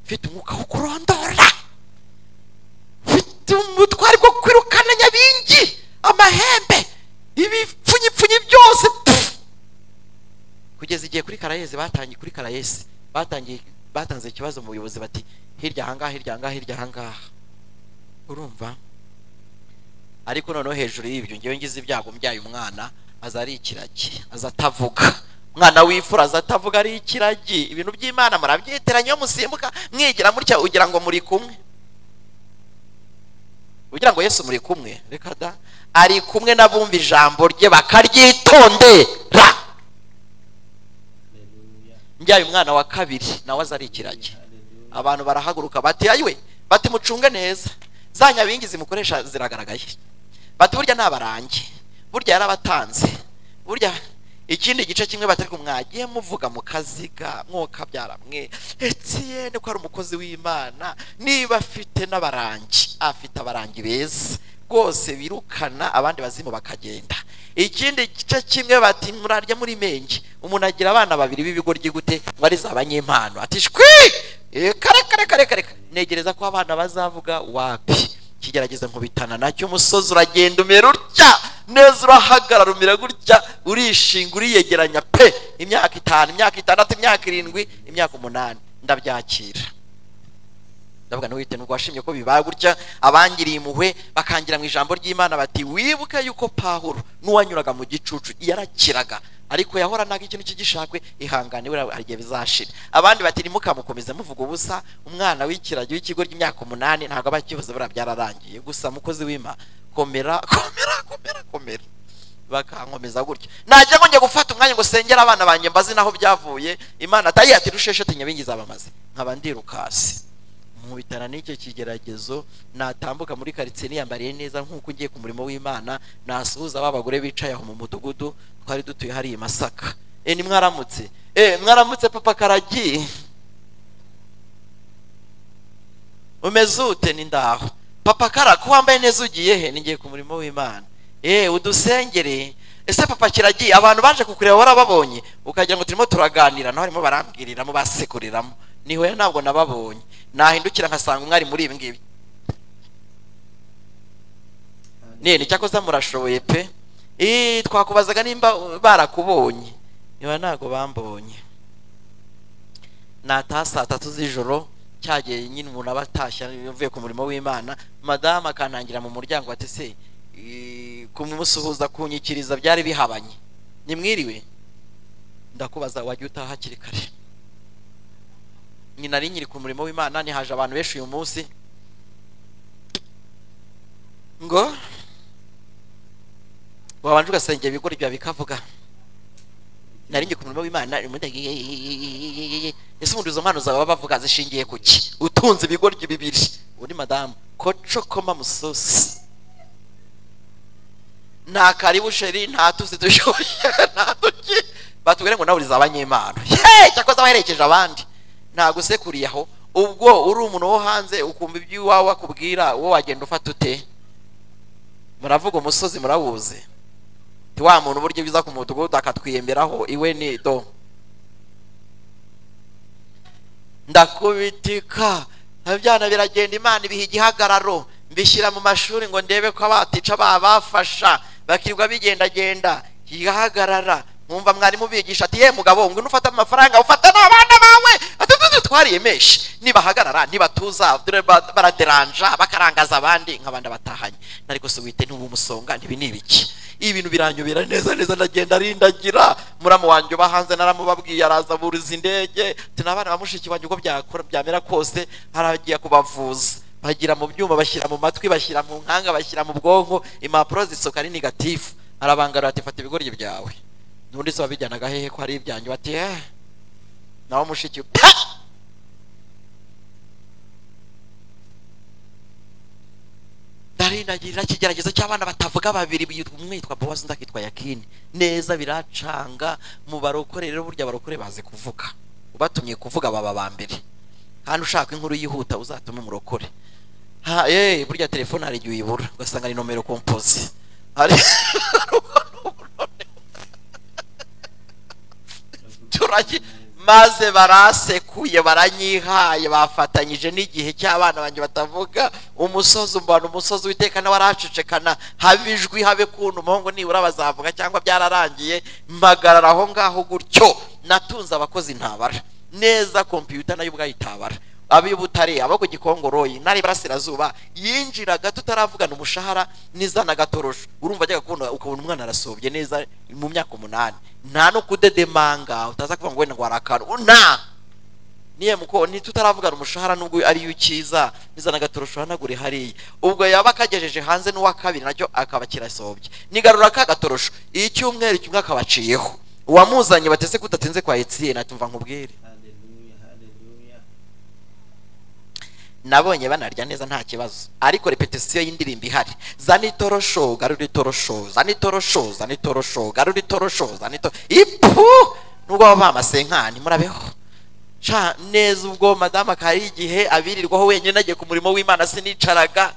ufite umwuka wo kurondora ufite umutwari bwo kwirukana nyabingi amahembe ibipfunyipfunyi byose pfu. kugeza igihe kuri karayezi batangiye kuri karayezi batangiye batanze ikibazo mu buyobozi bati hirya ahangaha hirya ahangaha hirya ahangaha urumva ariko noneho hejuru y'ibyo ngewe ngize ibyago mbyaye umwana aza ari ikiragi aza atavuga umwana w'imfura aza atavuga ari ikiragi ibintu by'imana murabyeteranya iyo musimbuka mwigira mutya ugira ngo muri kumwe ugira ngo yesu muri kumwe reka da ari kumwe n'abumva ijambo rye bakaryitondera haleluya mbyaye umwana wa kabiri nawe aza ari ikiragi haleluya abantu barahaguruka bati ayiwe bati mucunge neza za nyabingi zimukoresha ziragaragaye bati burya ni abarangi burya yarabatanze burya ikindi gice kimwe batari mwagiye muvuga mu kaziga mwoka byaramwe etiyene ko ari umukozi w'imana niba afite n'abarangi afite abarangi beza rwose birukana abandi bazimu bakagenda ikindi gice kimwe bati murarya muri menge umuntu agira abana babiri b'ibigoryi gute ngo ari za banyempano ati shwi Eh, kare kare kare kare kare. negereza ko abana bazavuga wapi kigerageza nkubitana nacyo umusozi uragenda umera utya neza urahagarara umera gutya urishinga uriyegeranya pe imyaka itanu imyaka itandatu imyaka irindwi imyaka umunani ndabyakira ndavuga ntiwite nubwo washimye ko bibaye gutya abangiriye impuhwe bakangira mu ijambo ry'imana bati wibuke yuko pahuro n'uwanyuraga mu gicucu yarakiraga ariko yahoranaga ikintu cy'igishakwe ihangane buriya hari igihe bizashira abandi bati ntimukamukomeze muvuga ubusa umwana w'ikiragi w'ikigo ry'imyaka umunani ntabwo aba akivuze buriya byararangiye gusa mukozi w'ima komera komera komera komera bakankomeza gutya najya ngo njya gufata umwanya ngo sengere abana banjye mbazi naho byavuye imana atari ati rushesheti nyabingi zabamaze nkaba ndi rukasi nkubitana n'icyo kigeragezo natambuka muri karitsiye niyambariye neza nk'uko ugiye ku murimo w'imana nasuhuza ba bagore bicaye aho mu mudugudu twari dutuye hariya i masaka e ni mwaramutse e mwaramutse papa karagiye umeze ute ni ndaho papa kara ko wambaye neza ugiye he ningiye ku murimo w'imana e udusengere ese papa kiragiye abantu baje kukureba warababonye ukagira ngo turimo turaganira naho barimo barambwiriramo basekuriramo nihoya ntabwo nababonye nahindukira nkasanga umwari muri ibi ngibi nene cyakoze murashoboye pe Eh, twakubazaga nimba barakubonye niba ntabwo bambonye nataha saa tatu z'ijoro cyagiye nyine umuntu aba atashye avuye ku murimo w'imana madamu akantangira mu muryango ati se eh, kumusuhuza kunyikiriza byari bihabanye nimwiriwe ndakubaza wajya utaha hakiri kare nyina ari nyiri ku murimo w'imana nihaje abantu benshi uyu munsi ngo wabanje ugasengera ibigori byawe bikavuga nari njye ku murimo w'imana ese ubundi izo mpano zawe baba bavuga zishingiye ku ki utunze ibigoryi bibiri uri madamu kocokoma musosi nta karibusheri nta tuzi dushoboye nta duki batubwire ngo nawe uriza abanyempano yeee cyakoze abaherekeje abandi ntabwo usekuriye aho ubwo uri umuntu wo hanze ukumva iby'iwawe akubwira uwo wagenda ufata ute muravuga umusozi murawuze ti wa muntu uburyo biza ku mudugudu akatwiyemberaho iwe ni do ndakubitika abyana biragenda imana ibiha igihagararo mbishyira mu mashuri ngo ndebe ko abatica babafasha bakirirwa bigendagenda igahagarara mwumva mwarimu bigisha ati ye mugabo ngo nufata amafaranga ufata n'abana bawe ati tuzi twariye menshi nibahagarara nibatuza dore ba- baraderanja bakarangaza abandi nk'abandi abatahanye ariko se wite ntubumusonga ntibi ni ibiki ibintu biranyobera neza neza ndagenda arindagira muramu wanjye uba hanze naramubabwiye araza buriza indege tinabana bamushiki wanjye uko byakora byamera kose haragiye kubavuza bagira mu byuma bashyira mu matwi bashyira mu nkanga bashyira mu bwonko impapuro zisohoka ari negatifu arabangarura ati fata ibigoryi byawe n'undi se wabijyanaga hehe ko hari ibyanjye bati eh nawe mushiki pa ndarindagirira ikigeragezo cy'abana batavuga babiri biyitwa- umwe yitwa bowazi undi akitwa yakini neza biracanga mu barokore rero burya abarokore bazi kuvuga ubatumye kuvuga baba ba mbere kandi ushaka inkuru yihuta uzatume umurokore ha eh burya telefone hari igihe uyibura ugasanga ni nomero kompoze hari turagi maze barasekuye baranyihaye bafatanyije n'igihe cy'abana banjye batavuga umusozi umbana umusozi witeka nawe aracecekana habe ijwi habe kuntu umuhungu nibura bazavuga cyangwa byararangiye mpagarara aho ngaho gutyo natunze abakozi ntabara neza kompiyuta nayo ubwayo itabara ab'i butare abo ku gikongoroyi n'ari iburasirazuba yinjiraga tutaravugana umushahara n'izana gatorosho urumva ajyaga kubona ukabona umwana arasobye neza mu myaka umunani nta no kudedemanga utaza kuvuga ngo wenda ngo harakara nta niye muko ntitutaravugana umushahara nubwo ariyo ukiza nizana gatorosho hanagure hariya ubwo yaba akagejeje hanze n'uwa kabiri nacyo akaba kirasobye nigarura ka gatorosho icyumweru kimwe akabaciyeho uwamuzanye batese kudatinze kwa etiyeni atumva nkubwire Hallelujah, hallelujah. nabonye banarya neza nta kibazo ariko repetisiyo y'indirimbo ihari zana itorosho garura itorosho zana itorosho zana itorosho garura itorosho zana itorosho ipu nubwo baba bamasenkani murabeho ca neza ubwo madamu akari igihe abirirwaho wenyine nagiye ku murimo w'imana sinicaraga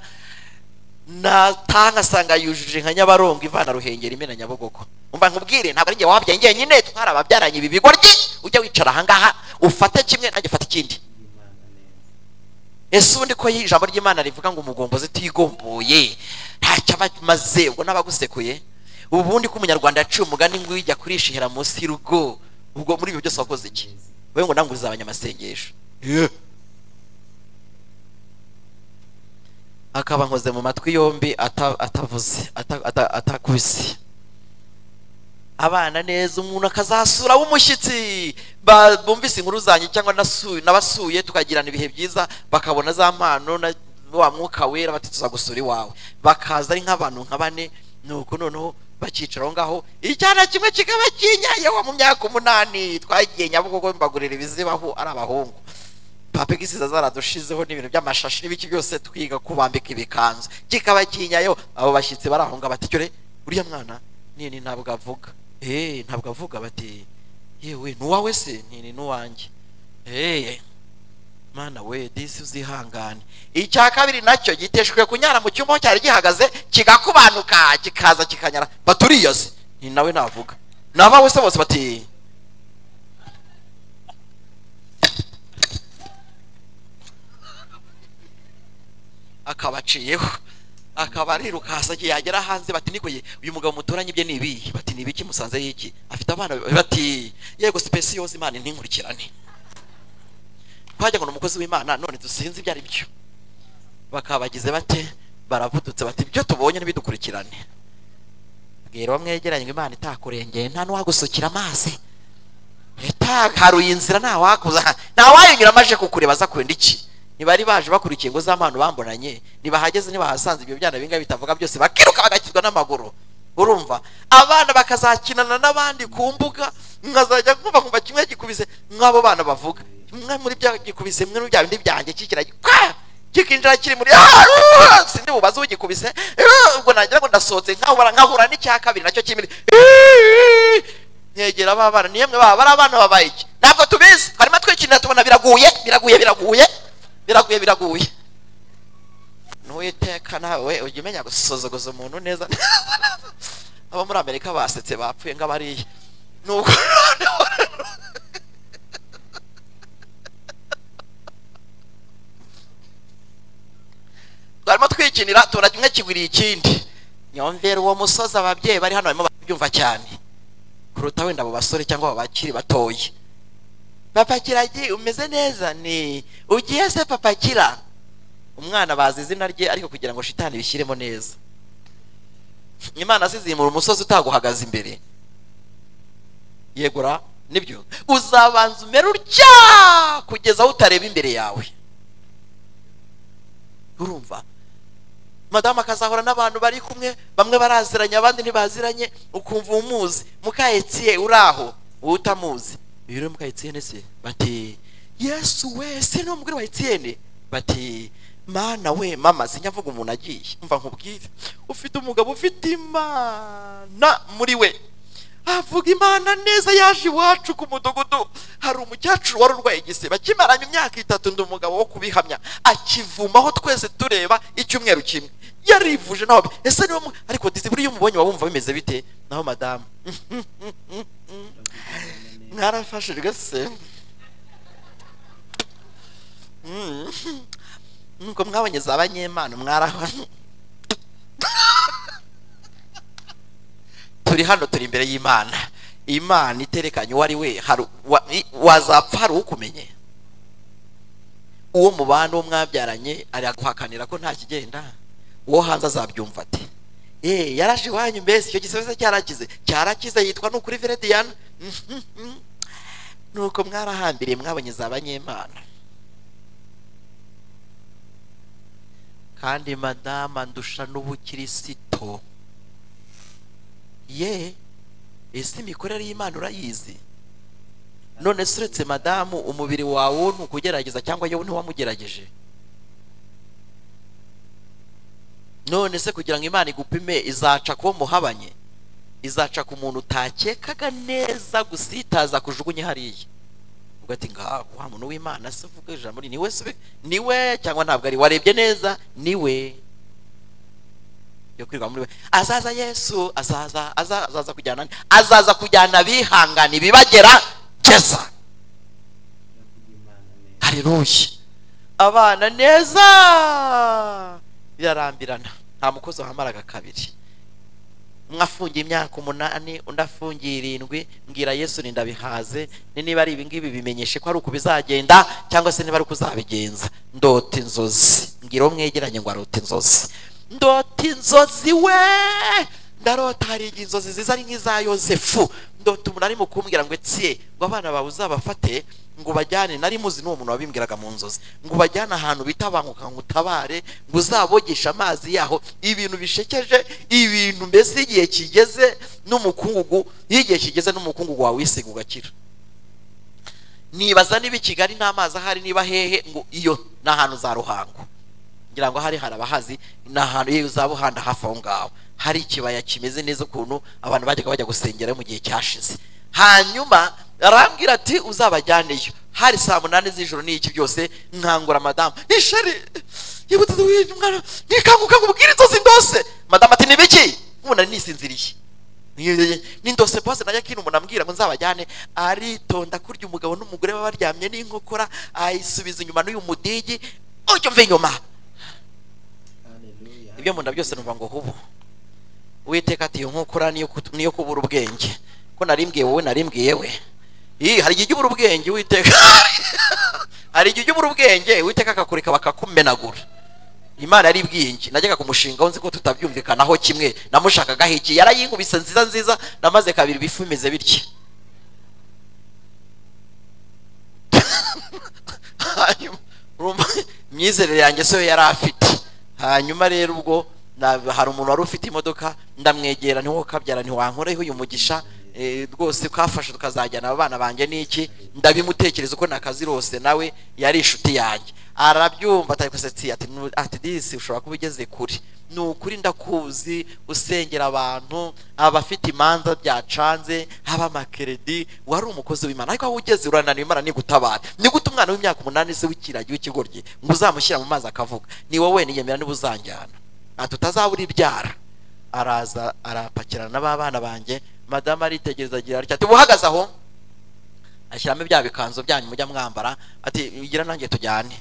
nataha ngasanga yujuje nka nyabarongo ivana ruhengeri imena nyabugogo umva nkubwire ntabwo ari njye wabyaye njyenyine twari ababyaranye ibi bigoryi ujya wicara ahangaha ufate kimwe nanjye ufate ikindi Imana neza. ese ubundi ko ijambo ry'imana rivuga ngo umugombozi tigomboye ntacyo aba amaze ubwo n'abagusekuye ubundi ko umunyarwanda yaciye umugani ngo ujya kurishihera munsi y'urugo ubwo muri ibyo byose wakoze iki wowe ngo nanguze abanyamasengesho Yeah. akaba nkoze mu matwi yombi ata- atavuze ata- ata- atakubise abana neza umuntu akazasura w'umushyitsi Ba- bumvise inkuru zanjye cyangwa nasuye nabasuye tukagirana ibihe byiza bakabona za mpano na wa mwuka wera bati tuzagusura iwawe bakaza ari nk'abantu nka bane nuko noneho bakicara aho ngaho icyana kimwe kikaba kinyayeho mu myaka umunani twagiye nyabugogo mbagurira ibizibaho ari abahungu papa gisiza zaradushizeho n'ibintu by'amashashi n'ibiki byose twiga kubambika ibikanzu kikaba kinyayo abo bashyitsi barahunga bati cyore uriya mwana nini ntabwo avuga eh ntabwo avuga bati yewe nuwawe se nini nuwanjye eh mana we disi uzihangane icya kabiri nacyo giteshwe kunyara mu cyumba aho cyari gihagaze kigakubanuka kikaza kikanyara baturiyaze ni nawe navuga nabawe se bose bati akabaciyeho akaba arirukansa igihe yagera hanze bati niko ye uyu mugabo muturanye ibye ni ibihe bati ni ibiki musanze y'iki afite abana be- bati yego sipesi yose imana ntinkurikirane twajya ngo ni umukozi w'imana none dusinze ibyo ari byo bakabagize bate baravudutse bati ibyo tubonye ntibidukurikirane bwira uwo mwegeranye ngo imana itakurengeye nta n'uwagusukira amazi itaharuye inzira ntawakuza ntawayinyura amaje kukureba aza kurinda iki ntibari baje bakurikiye ingo z'amano bambonanye ntibahageze ntibahasanze ibyo byana binga bitavuga byose bakiruka bagakizwa n'amaguru urumva abana bakazakinana n'abandi ku mbuga nkazajya nkumva nkumva kimwe gikubise nk'abo bana bavuga kimwe muri bya gikubise mwe bya bindi byanjye kikira kwa! kikinjira kiri muri "Ah!" sindi bubaze ugikubise "Ah!" ubwo nagira ngo ndasohotse nkahura nkahura n'icya kabiri nacyo kimwe nkegera aba bana niyo mwe baba bari abana babaye iki ntabwo tubizi harimo twikinira tubona biraguye biraguye biraguye biraguye biraguye n'uwiteka nawe ujya umenya gusuzuguza umuntu neza abo muri amerika basetse bapfuye nk'abariya nubwo noneho twarimo twikinira tubona kimwe kigwiriye ikindi nyumvira uwo musozi ababyeyi bari hano barimo barabyumva cyane kuruta wenda abo basore cyangwa abo bakiri batoya papa kiragi umeze neza ni ugiye se papa kira umwana bazi izina rye ariko kugira ngo shitani bishyiremo neza imana asizimura umusozi utaguhagaze imbere yegura nibyo uzabanza umere utya kugeza aho utareba imbere yawe urumva madamu akazahura n'abantu bari kumwe bamwe baraziranye abandi ntibaziranye ukumva umuzi mukayetsiye uraho wowe utamuzi uyu rero mukayetsiyene se bati yesu we se ni umugore wa etiyene bati mana we mama sinyavuga umuntu agiye mva nkubwire ufite umugabo ufite imana muri we avuga imana neza yaje iwacu ku mudugudu hari umukecuru wari urwaye igisebe akimaranye imyaka itatu ndi umugabo wo kubihamya akivumaho twese tureba icyumweru kimwe yarivuje nawe ese niwe mu- ariko disi buriya umubonye waba wumva bimeze bite naho madamu mwarafashijwe se Mm. nuko mwabonye za banyemana mwaraho turi hano turi imbere y'imana imana iterekanye uwo ari we hari wa- i- wazapfa hari ukumenye uwo mubana uwo mwabyaranye araguhakanira ko nta kigenda uwo hanze azabyumva ati eee yaraje iwanyu mbese icyo gisozi cyarakize cyarakize yitwa nukuri verediana nuko mwarahambiriye mwabonye za banyemana kandi madama ndusha n'ubukirisito ye ese imikorere y'imana urayizi none se uretse madamu umubiri wawe wo ntukugerageza cyangwa yewe ntiwamugerageje none se kugira ngo imana igupime izaca kuba muhabanye izaca ku muntu utakekaga neza gusitaza kujugunye hariya ugati nga wa muntu w'imana se uvuga ijambo ni niwe se niwe cyangwa ntabwo ari warebye neza niwe yo kwirirwa muri we azaza yesu azaza aza- azaza kujyana nde? azaza kujyana abihangana ibibagera geza Imana neza. haleluya abana neza birarambirana nta mukozi wamaraga kabiri umwe afungiye imyaka umunani undi afungiye irindwi mbwira yesu ninda bihaze ni niba ari ibingibi bimenyeshe ko ari uko bizagenda cyangwa se niba ari uko uzabigenza ndota inzozi mbwira uwo mwegeranye ngo arota inzozi ndota inzozi we ndarota hari igihe inzozi ziza ari nk'iza yosefu ndota umuntu arimo kumbwira ngo etsiye ngo abana bawe uzabafate ngo ubajyane nari muzi n'uwo muntu wabimbwiraga mu nzozi ngo ubajyane ahantu bita banguka ngo utabare ngo uzabogeshe amazi yaho ibintu bishekeje ibintu mbese igihe kigeze n'umukungugu iyo igihe kigeze n'umukungugu wawe wisiga ugakira nibaza niba i kigali n'amazi ahari niba hehe ngo iyo ni ahantu za ruhango ngira ngo hari hari abahazi ni ahantu iyo uzaba uhanda hafi aho ngaho hari ikibaya kimeze neza ukuntu abantu bajyaga bajya gusengera mu gihe cyashize hanyuma arambwira ati uzabajyaneyo hari saa munani z'ijoro n'iki byose nkangura madamu ishari yibutse wirinda umwana nikanguka ngo ubwire inzozi ndose madamu ati nibiki ubu nari nisinziriye nindose bose najya kino umuntu ambwira ngo nzabajyane aritonda kurya umugabo n'umugore baba baryamye n'inkokora ayisubiza inyuma n'uyu mudigi ujya umva inyuma Hallelujah. ibyo munda byose numva ngo hubu uwiteka ati iyo nkokora niyo kut- niyo kubura ubwenge ko narimbwiye wowe narimbwiye we Ih, hari igihe ujya ubura ubwenge uwiteka hari igihe ujya ubura ubwenge uwiteka akakureka bakakumenagura imana yari ibwiye njye najyaga kumushingaho nzi ko tutabyumvikanaho kimwe namushakagaho iki yarayinkubise nziza nziza namaze kabiri bifu bimeze bitya hanyuma urumva imyizerere yanjye siyo yari afite hanyuma rero ubwo na- hari umuntu wari ufite imodoka ndamwegera niwo kabyara ntiwankoreho uyu mugisha eh, rwose kafashe tukazajyana abana banjye n'iki ndabimutekereza uko nakazi rwose nawe yari inshuti yanjye arabyumva atari kusetsi ati "Nu- ati disi ushobora kuba ugeze kure ni ukuri ndakuzi usengera abantu abafite imanza byacanze haba amakeredi wari umukozi w'imana ariko aho ugeze urananiwe imana nigutabara ni gute umwana w'imyaka umunani se w'ikiragi w'ikigoryi ngo uzamushyira mu mazi akavuga ni wowe niyemera niba uzanjyana ati utazabura ibyara araza arapakirana na ba bana banjye madamu aritegereza agira atya ati uhagaze aho ashyiramo bya bikanzu byanyu mujya mwambara ati ugira nanjye tujyane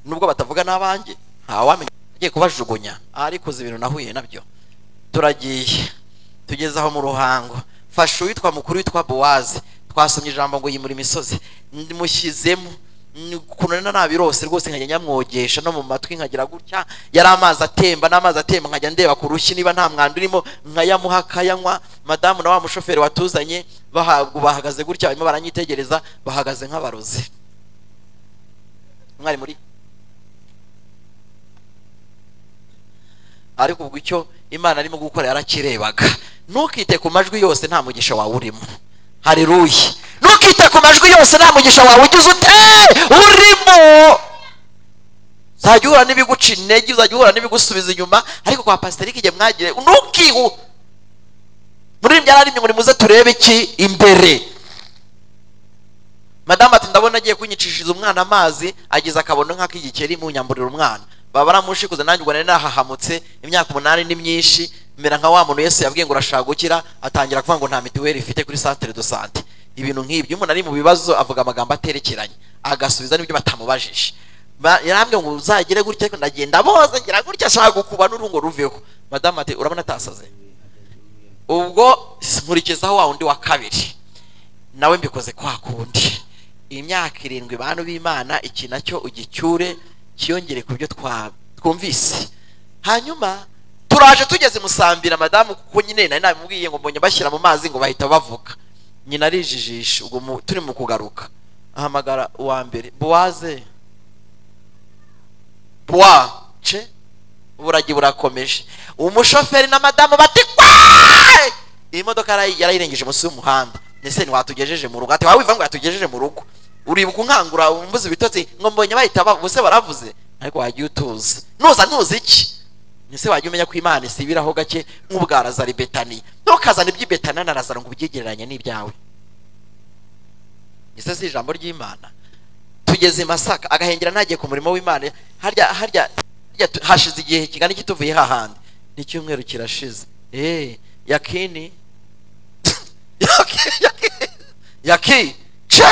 nubwo batavuga n'abanjye ntawamenya agiye kubajugunya ariko uzi ibintu nahuye nabyo turagiye tugeze aho mu ruhango fasha uwitwa mukuru witwa bowazi twasomye ijambo ngo yimura imisozi mushyizemo ukuntu na nabirose rwose nkajya nyamwogesha no mu matwi nkagira gutya yari amazi atemba n'amazi atemba nkajya ndeba ku rushyi niba nta mwanda urimo nkayamuha akayanywa madamu na wa mushoferi watuzanye bahabwa bahagaze gutya barimo baranyitegereza bahagaze nk'abarozi mwari muri ariko ubwo icyo imana arimo gukora yarakirebaga ntukite ku majwi yose nta mugisha wawe urimo hariruya ntukite ku majwi yose nta mugisha wawe ugize ute urimo uzajya uhura n'ibiguca intege uzajya uhura n'ibigusubiza inyuma ariko kwa pasiteri igihe mwagiye ntukihu muri byararimye ngo nimuze turebe iki imbere madamu ati ndabona agiye kunyicishiriza umwana amazi ageze akabono nk'ak'igikeri mu nyamburira umwana baba baramushikuze nanjye ubwo nari nahahamutse imyaka umunani ni myinshi mbera nka wa muntu yesu yabwiye ngo urashaka gukira atangira kuvuga ngo nta mituweli ifite kuri santere do sante ibintu nk'ibyo umuntu ari mu bibazo avuga amagambo aterekeranye agasubiza n'ibyo batamubajije Ba- yarambwiye ngo uzagire gutya ariko ndagenda boza ngira gutya ashaka gukuba n'urungo ruveho madamu ati urabona atasaze ubwo nkurikizaho wa wundi wa kabiri nawe mbikoze kwa kundi imyaka irindwi bantu b'imana iki nacyo ugicyure kiyongere ku byo twa- twumvise hanyuma turaje tugeze musambira madamu kuko nyine nari nabimubwiye ngo mbonye bashyira mu mazi ngo bahita bavuga nyina arijijisha ubwo mu- turi mu kugaruka ahamagara uwa mbere buwaze buwa ce buragi burakomeje umushoferi na madamu bati "Kwaaaaa!" iyi modoka yarayi- yarayirengeje munsi y'umuhanda ese ntiwatugejeje mu rugo ati waba wivuga ngo yatugejeje mu rugo uribuka unkangura umbuze ibitotsi ngo mbonye bahita bose baravuze ariko wagiye utuzi nuza ntuzi iki ese wajya umenya ko imana isibiraho gake nk'ubwarazari betani ntukazane iby'ibetana na razaro ngo ubyigereranye n'ibyawe ese si ijambo ry'imana tugeze i masaka agahengera ntagiye ku murimo w'imana harya harya harya tu- hashize igihe kingana iki tuvuye hahandi n'icyumweru kirashize eee yakini Yaki- yaki- yaki ce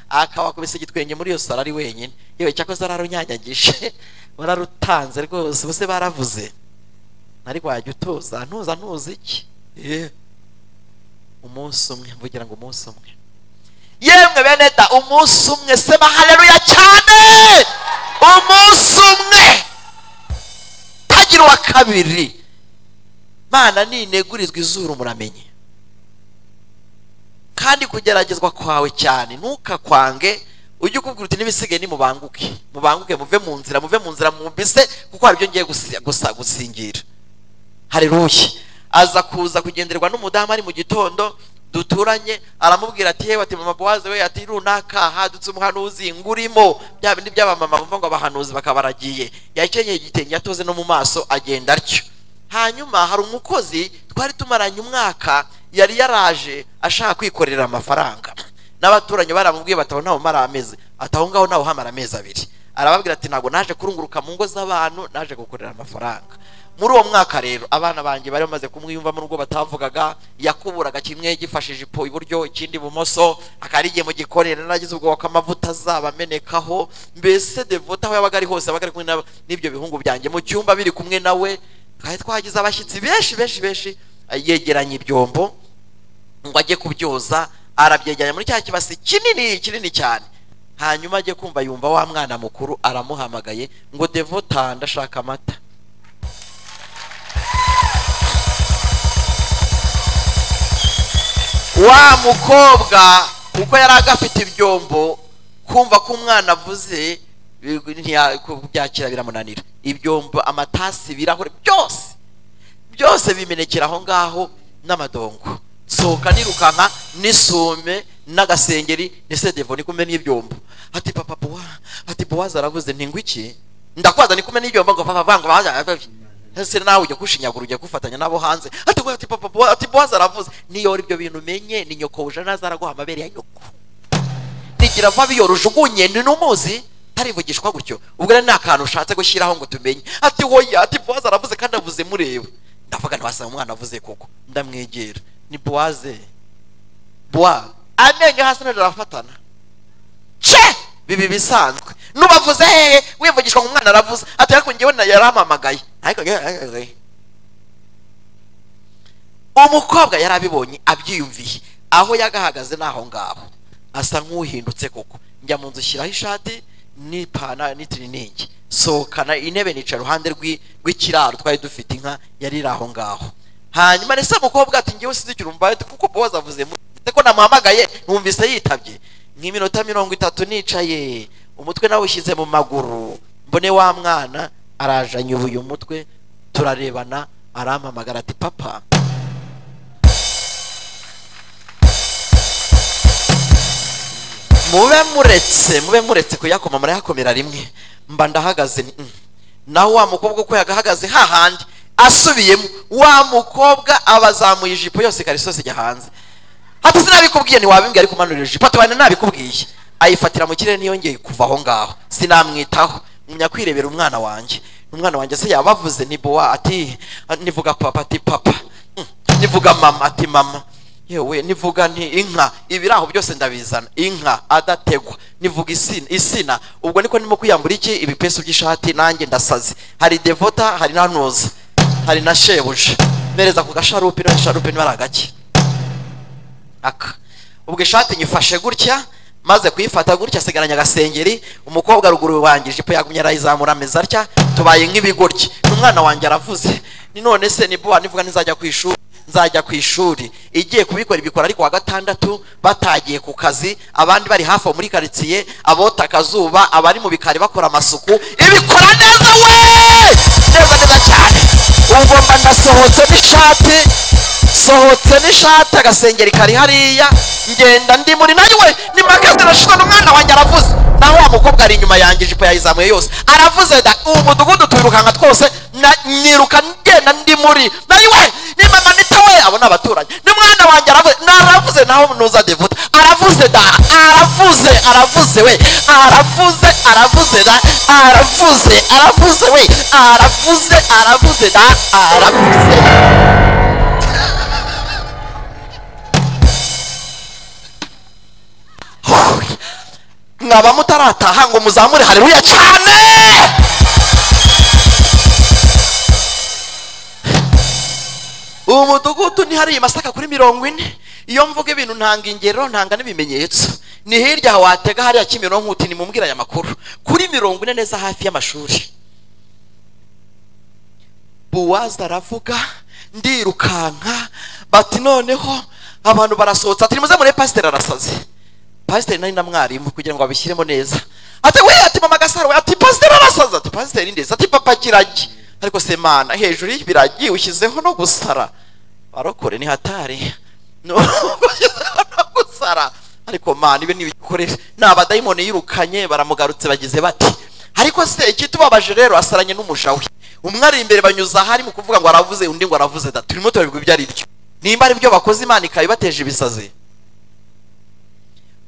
akabakubise igitwenge muri iyo saro ari wenyine yewe cyakoze ararunyanyagije wararutanze rwose bose baravuze nari wajya utuza ntuza ntuza iki Eh. umunsi umwe mvugira ngo umunsi umwe yemwe bene da umunsi umwe sema haleluya cyane umunsi umwe tagira uwa kabiri mana ninegurizwa izuru muramenye kandi kugeragezwa kwawe cyane ntukakwange ujye ukubwira uti n'ibisigaye nimubanguke mubanguke muve mu nzira muve mu nzira mwumvise kuko hari ibyo ngiye gusi- gusa- gusingira haleluya aza kuza kugenderwa n'umudamu ari mu gitondo duturanye aramubwira ati yewe ati mama bowaze we ati runaka hadutse umuhanuzi ngurimo bya bindi by'abamama bumva ngo abahanuzi bakabaragiye yakenyeye igitenge yatoze no mu maso agenda atyo hanyuma hari umukozi twari tumaranye umwaka yari yaraje ashaka kwikorera amafaranga n'abaturanyi baramubwiye bati aho ntaho mara amezi ati aho ngaho ntaho hamara amezi abiri arababwira ati ntabwo naje kurunguruka mu ngo z'abantu naje gukorera amafaranga muri uwo mwaka rero abana banjye bari bamaze kumwiyumvamo n'ubwo batavugaga yakuburaga kimwe gifashije ipo iburyo ikindi ibumoso akarigiye mu gikorera nagize ubwoba ko amavuta azaba amenekaho mbese devota aho yabaga ari hose yabaga ari kumwe na- n'ibyo bihungu byanjye mu cyumba biri kumwe nawe kandi twagize abashyitsi benshi benshi benshi yegeranye ibyombo ngo ajye kubyoza arabyegeranya muri cya kibasi kinini kinini cyane hanyuma ajye kumva yumva wa mwana mukuru aramuhamagaye ngo devota ndashaka amata wa mukobwa kuko yari agafite ibyombo kumva ko umwana avuze eh, ntiya- kubyakira biramunanira ibyombo amatasi ibirahure byose byose bimenekera aho ngaho n'amadongo sohoka nirukanka n'isume n'agasengeri n'isedevo ni kumwe n'ibyombo ati papa buwa ati buwaza aravuze ntingwa iki ndakwaza ni kumwe n'ibyombo ngo papa banga bahaga ese nawe ujya kushinyagura ujya gufatanya nabo hanze ati we ati papa buwa ati buwaza aravuze niyo ibyo bintu umenye ni nyoko uje naza araguha amabere ya nyoko rigira vuba biyorujugunye ni n'umuzi tarivugishwa gutyo ubwo rero ni akantu ushatse gushyiraho ngo tumenye ati hoya ati bowaze aravuze kandi avuze mureba ndavuga ntiwasanga umwana avuze koko ndamwegera ni bowaze bowa amenyo hasi ntabwo arafatana ce bibi bisanzwe nubavuze hehe wivugishwa ngo umwana aravuze ati ariko ngewe na- yarampamagaye ariko ngewe- umukobwa yari abibonye abyiyumviye aho yagahagaze ni aho ngaho asa nk'uhindutse koko njya mu nzu shyiraho ishati n'ipana n'itiriningi sohokana intebe nica iruhande rw'i- rw'ikiraro twari dufite inka yari iri aho ngaho hanyuma ndetse umukobwa ati ngewe sinzikira umva kuko bowazi avuze muri ndetse ko namuhamagaye numvise yitabye nk'iminota mirongo itatu nicaye umutwe nawushyize mu maguru mbone wa mwana arajanyubuye umutwe turarebana arampamagara ati papa mube muretse mube muretse kuyakoma murayakomera rimwe mba ndahagaze ni- mm. naho wa mukobwa uko yagahagaze hahandi asubiyemo wa mukobwa abazamuye ijipo yose ikarisosi ijya hanze ati sinabikubwiye ntiwabimbwiye ariko umanurira ijipo ati wenda nabikubwiye ayifatira mu kirere ntiyongeye kuva aho ngaho sinamwitaho ngumya kwirebera umwana wanjye umwana wanjye se yabavuze ntibuwa ati nivuga papa ati papa Mm. nivuga mama ati mama yewe nivuga nti inka ibiraho byose ndabizana inka adategwa nivuga isina isina ubwo niko ndimo kwiyambura iki ibipesu by'ishati nanjye ndasaze hari devota hari na ntuza hari na shebuja mpereza ku gasharupe no gasharupe niba ari agake aka ubwo ishati nyifashe gutya maze kuyifata gutya asigaranye agasengeri umukobwa ruguru wanjye ijipo yagumye arayizamura ameza atya tubaye nk'ibigoryi n'umwana wanjye aravuze ni none se nibuwa nivuga ntizajya ku ishuri nzajya ku ishuri igiye kubikora ibikora ariko wa gatandatu batagiye ku kazi abandi bari hafi aho muri karitsiye abota akazuba abari mu bikari bakora amasuku ibikora neza we neza neza cyane ubwo mba ndasohotse n'ishati sohotse n'ishati agasengeri kari hariya ngenda ndi muri nawe ni magazine ashize n'umwana wanjye aravuze naho wa mukobwa ari inyuma yanjye ijipo yayizamuye yose aravuze da uwo mudugudu tuwirukanka twose na- niruka ngenda ndi muri nawe ni mama nita we abo ni abaturanyi ni mwana wanjye aravuze naravuze naho nuza devuta aravuze da aravuze aravuze we aravuze aravuze da aravuze aravuze we aravuze aravuze da aravuze mwaba mutarataha ngo muzamure haleluya cyane ubu mudugudu ni hariya masaka kuri mirongo ine iyo mvuga ibintu ntanga ingero ntanga n'ibimenyetso ni hirya aha watega hariya kimironko uti nimumbwire aya makuru kuri mirongo ine neza hafi y'amashuri buwaza aravuga ndirukanka bati noneho abantu barasohotse ati nimuze mure pasiteri arasaze pasiteri nari na mwarimu kugira ngo babishyiremo neza ati we ati mama gasaro we ati pasiteri arasaze ati pasiteri ndetse ati papa kiragi ariko semana hejuru y'ibiragi ushyizeho no gusara barokore ni hatari No- ariko mana ibi ntibikoresha ni abadayimoni yirukanye baramugarutse bagize bati ariko se ikitubabaje rero asaranye n'umuja we umwe ari imbere banyuza ahari mu kuvuga ngo aravuze undi ngo aravuze da turimo turabigwa ibyo ari byo nimba ari byo bakoze imana ikabibateje ibisazi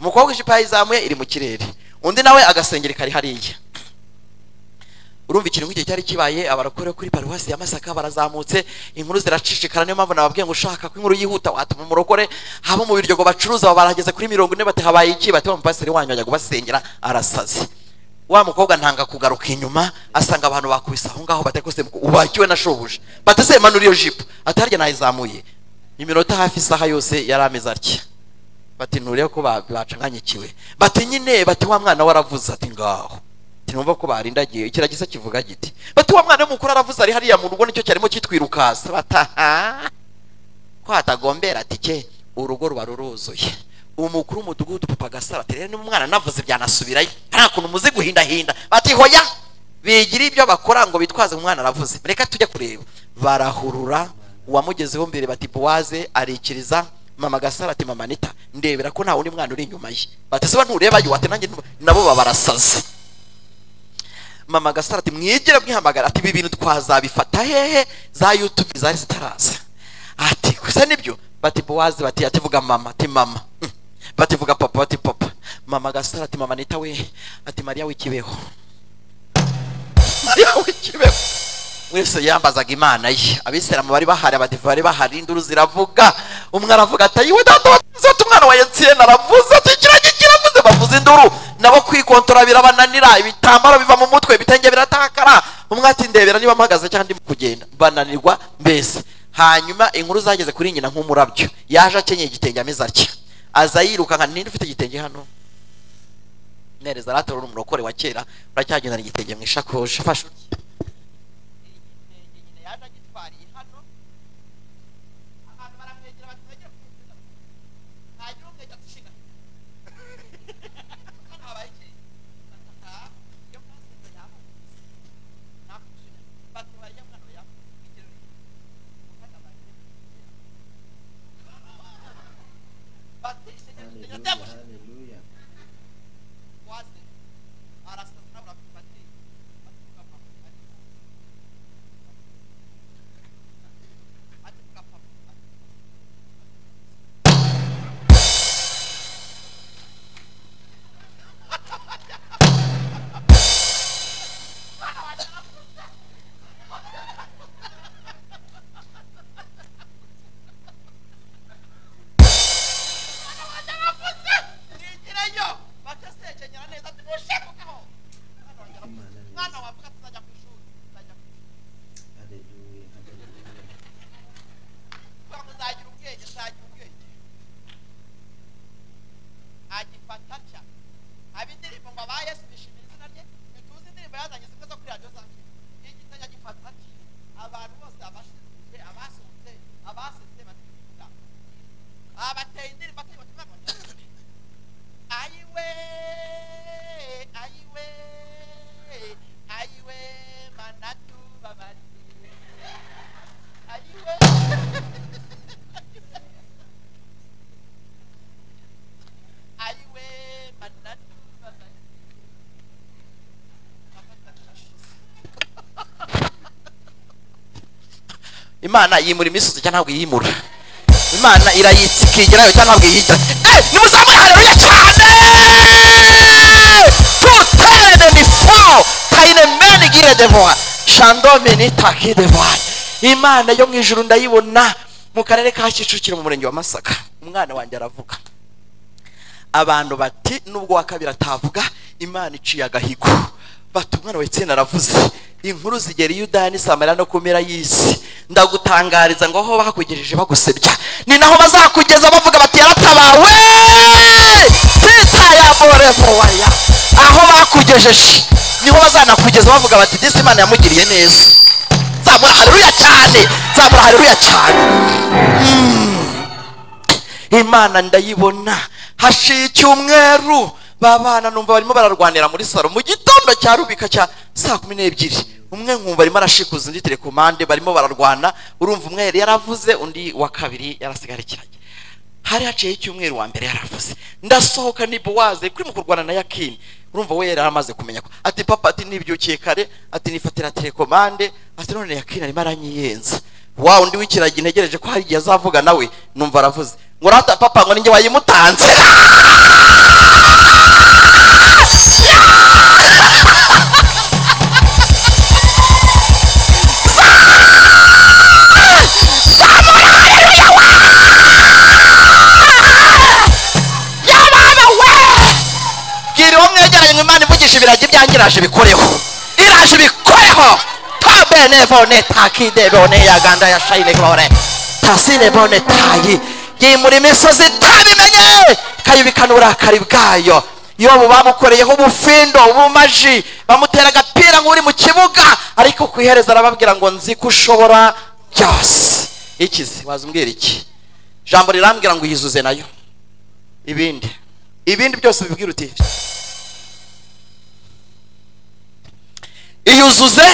umukobwa ijipo yayizamuye iri mu kirere undi nawe agasengeri kari hariya urumva ikintu nk'icyo cyari kibaye abarokore kuri paruwasi ya masaka barazamutse inkuru ziracicikana niyo mpamvu nababwiye ngo ushaka ko inkuru yihuta watuma umurokore haba mu biryogo bacuruza aba barageze kuri mirongo ine bati habaye iki bati wa mupasiteri wanyu ajya kubasengera arasaze wa mukobwa ntanga kugaruka inyuma asanga abantu bakubise aho ngaho batari kose ubakiwe na shobuja bati se manura iyo jipo ati harya nayizamuye iminota hafi isaha yose yari ameze atya bati nturiye ko ba- bacanganyikiwe bati nyine bati wa mwana we aravuze ati ngaho tinumva ko barindagiye ikiragisa kivuga giti bati wa mwana w'umukuru aravuze ari hariya mu rugo nicyo cyarimo kitwirukasa bataha ko hatagombera ati ke urugo ruba ruruzuye umukuru w'umudugudu papa gasara ati rero umwana navuze byanasubirayo hari ukuntu muzi guhindahinda bati hoya bigira ibyo bakora ngo bitwaze umwana aravuze reka tujye kureba barahurura uwamugezeho mbere bati buwaze arikiriza mama gasara ati mama nita ndebera ko nta wundi mwana uri inyuma ye bati se nturebayo ati nanjye ntu- nabo baba barasaze mama gasara ati mwigire mwihamagara ati ibi bintu twazabifata hehe za yutubi zari zitaraza ati gusa nibyo bati bowazi bati ati vuga mama ati mama Mm. bati vuga papa bati papa mama gasara ati mama nita we ati mariya w'ikibeho mariya w'ikibeho wese yambazaga imana ye abisilamu bari bahari abadive bari bahari induru ziravuga umwe aravuga ati yiwe data watuzote umwana wa yetsiyeni aravuze ati ikiragi kiravuze bavuza induru nabo kwikontora birabananira ibitambaro biva mu mutwe ibitenge biratakara umwe ati ndebera niba mpagaze cyangwa ndimo kugenda bananirwa mbese hanyuma inkuru zageze kuri nyina nk'umurabyo yaje akenyeye igitenge ameze atya aza yiruka nka ninde ufite igitenge hano nereza aratora umurokore wa kera uracyagendana igitenge mu ishakoshi afashe igitenge nyine yaje agitwariye hano abantu baramwegera bati mwegere kumutega ntagira umwegera dushinga hano habaye iki Aha, iyo mwasenze yamubuze nakushinga bati warya mwana we yamubuze igitenge umwana bagiye bati igitenge Hallelujah, yateguye hallelujah. waze arasa nawe urapfati atuka papa ati atuka papa nigireyo bagasekenyera neza ati mushemukaho mwana wanjye aravuze mwana wavuga tuzajya ku ishuri tuzajya ku ishuri Hallelujah, hallelujah. kugira ngo uzagira ubwenge uzagira ubwenge agifata atya aba indirimbo ngo aba yesu bishimira izina rye ntituzi indirimbo yazanye zimwe zo kuri radiyo za kera igitanya agifata atya abantu bose abashinzwe abasohotse abasetse bativuga abateye indirimbo ateye ubutumwa bwawe ayiwe ayiwe ayiwe manatu babariye ayiwe ayiwe manatu babariye imana yimura imisozi cyangwa ntabwo iyimura imana irayitsa ikigerayo cyangwa ntabwo iyigira Eh, nimuzamure hareruya cyane tutere ni fo tayine meni gire devoa shandome ni taki devoa imana yo mu ijuru ndayibona mu karere ka kicukiro mu murenge wa masaka umwana wanjye aravuga abantu bati nubwo wa kabiri atavuga imana iciye agahigo bati umwana wa etseni aravuze inkuru zigera i yudani samariya no ku mpera y'isi ndagutangariza ngo aho bakugejeje bagusebya ni naho bazakugeza bavuga bati yaratabawe titayaborevoya aho bakugejeje niho bazanakugeza bavuga bati disi imana yamugiriye neza zamura haleluya cyane zamura haleluya cyane imana ndayibona hashiye icyumweru babana numva barimo bararwanira muri salo mu gitondo cya rubika cya saa kumi n'ebyiri umwe nkumva arimo arashikuza undi telekomande barimo bararwana urumva umwe yari yaravuze undi wa kabiri yarasigarikiranye hari haciyeho icyumweru wa mbere yaravuze ndasohoka ni bowaze kuri mu kurwana na yakini urumva we yari amaze kumenya ko ati papa ati nibyukiye kare ati nifatira telekomande ati none yakini arimo aranyiyenza wa undi w'ikiragi ntegereje ko hari igihe azavuga nawe numva aravuze ngo rata papa ngo ninjye wayimutanze bwira uwo mwegeranye ngo imana ivugisha ibiragi byanjye iraje bikoreho iraje bikoreho tabene bone takide bone yaganda ya shayine bone tasine bone tayi yimura imisozi itabimenye ikayibikana uburakari bwayo yobu bamukoreyeho ubufindo ubumaji bamutera agapira nk'uri mu kibuga ariko ku iherezo arababwira ngo nzi ko ushobora byose ikizi wazumbwira iki ijambo rirambwira ngo yizuze nayo ibindi ibindi byose ubibwira uti iyuzuze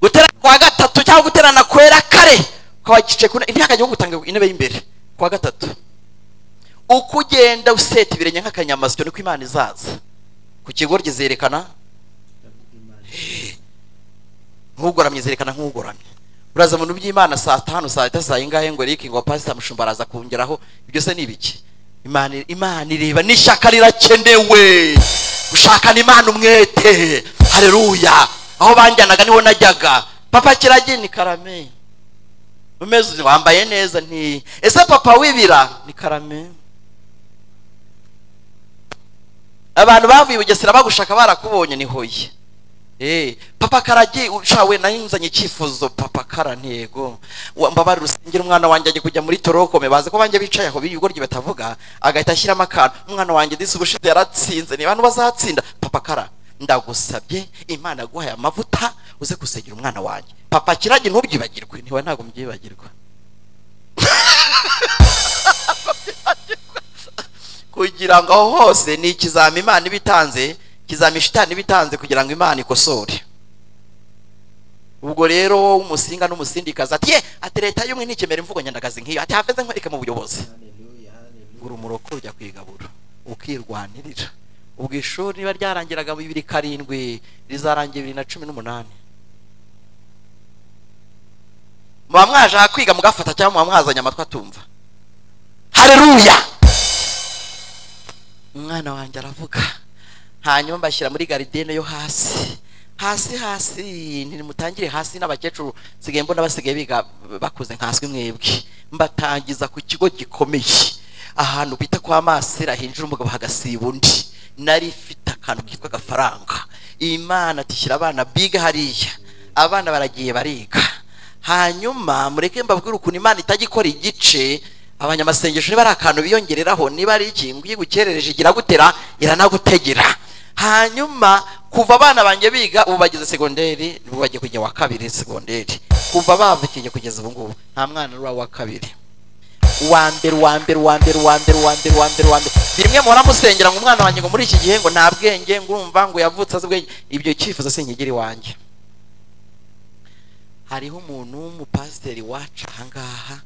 guterana kwa gatatu cyangwa guterana kwera kare ukaba gice ku imyaka yo gutanga intebe y'imbere kwa gatatu uko ugenda useta ibirenge nk'akanyamasyo niko imana izaza ku kigoryi zerekana nk'ugoramye zerekana nk'ugoramye uraza mu bintu by'imana saa tanu saa sita saa yingahe ngo riki ngo pasita mushumba araza kongeraho ibyo se ni ibiki imana imana ireba n'ishyaka rirakenewe gushakana imana umwete hareruya aho banjyanaga niho najyaga papa kiragi ni karame umeze wambaye neza nti ese papa wibira ni karame abantu bavuye i bugesera bagushaka barakubonye ni hoye Eh, papa karagi ushawe nayinzanye icyifuzo papa karantego mbabarira usengera umwana wanjye ajya kujya muri torokome bazi ko banjye bicaye aho bigoryi batavuga agahita ashyiramo akantu umwana wanjye disi ubushize yaratsinze niba ntubazatsinda papa kara ndagusabye imana aguhaye amavuta uze gusengera umwana wanjye papa kiragi ntubyibagirwe ntiwe ntabwo mbyibagirwa kugira ngo aho hose ni ikizami imana iba itanze ikizami shitani iba itanze kugira ngo imana ikosore ubwo rero wowe umusinga n'umusindikazi ati ye ati leta y'umwe ntikemera imvugo nyandagazi nk'iyo ati haveze nkwereke mu buyobozi Hallelujah, hallelujah. ugura umuroko ujya kwigabura ukirwanirira ubwo ishuri niba ryarangiraga bibiri karindwi rizarangira bibiri na cumi n'umunani muba mwaje aha kwiga mugafata cyangwa muba mwazanye amatwi atumva hareruya umwana wanjye aravuga hanyuma mbashyira muri garidene yo hasi hasi hasi ntimutangire hasi n'abakecuru nsigaye mbona basigaye biga bakuze nkaswe mwebwe mbatangiza ku kigo gikomeye ahantu bita kwa masera hinjira umugabo hagasiba undi nari ifite akantu kitwa agafaranga imana tishyira abana biga hariya abana baragiye bariga hanyuma mureke mbabwire ukuntu imana itajya ikora igice abanyamasengesho niba ari akantu biyongereraho niba ari iki ngo iyo igukerereje iragutera iranagutegera hanyuma kuva abana banjye biga ubu bageze segonderi ubu bagiye kujya wa kabiri segonderi kuva bavukiye kugeza ubu ngubu nta mwana uri uwa kabiri uwa mbere uwa mbere uwa mbere uwa mbere uwa mbere uwa mbere uwa mbere bimwe muhora musengera ngo umwana wanjye ngo muri iki gihe ngo nta bwenge ngo urumva ngo yavutse azi ubwenge ibyo cyifuzo sinkigiri iwanjye hariho umuntu w'umupasiteri wacu aha ngaha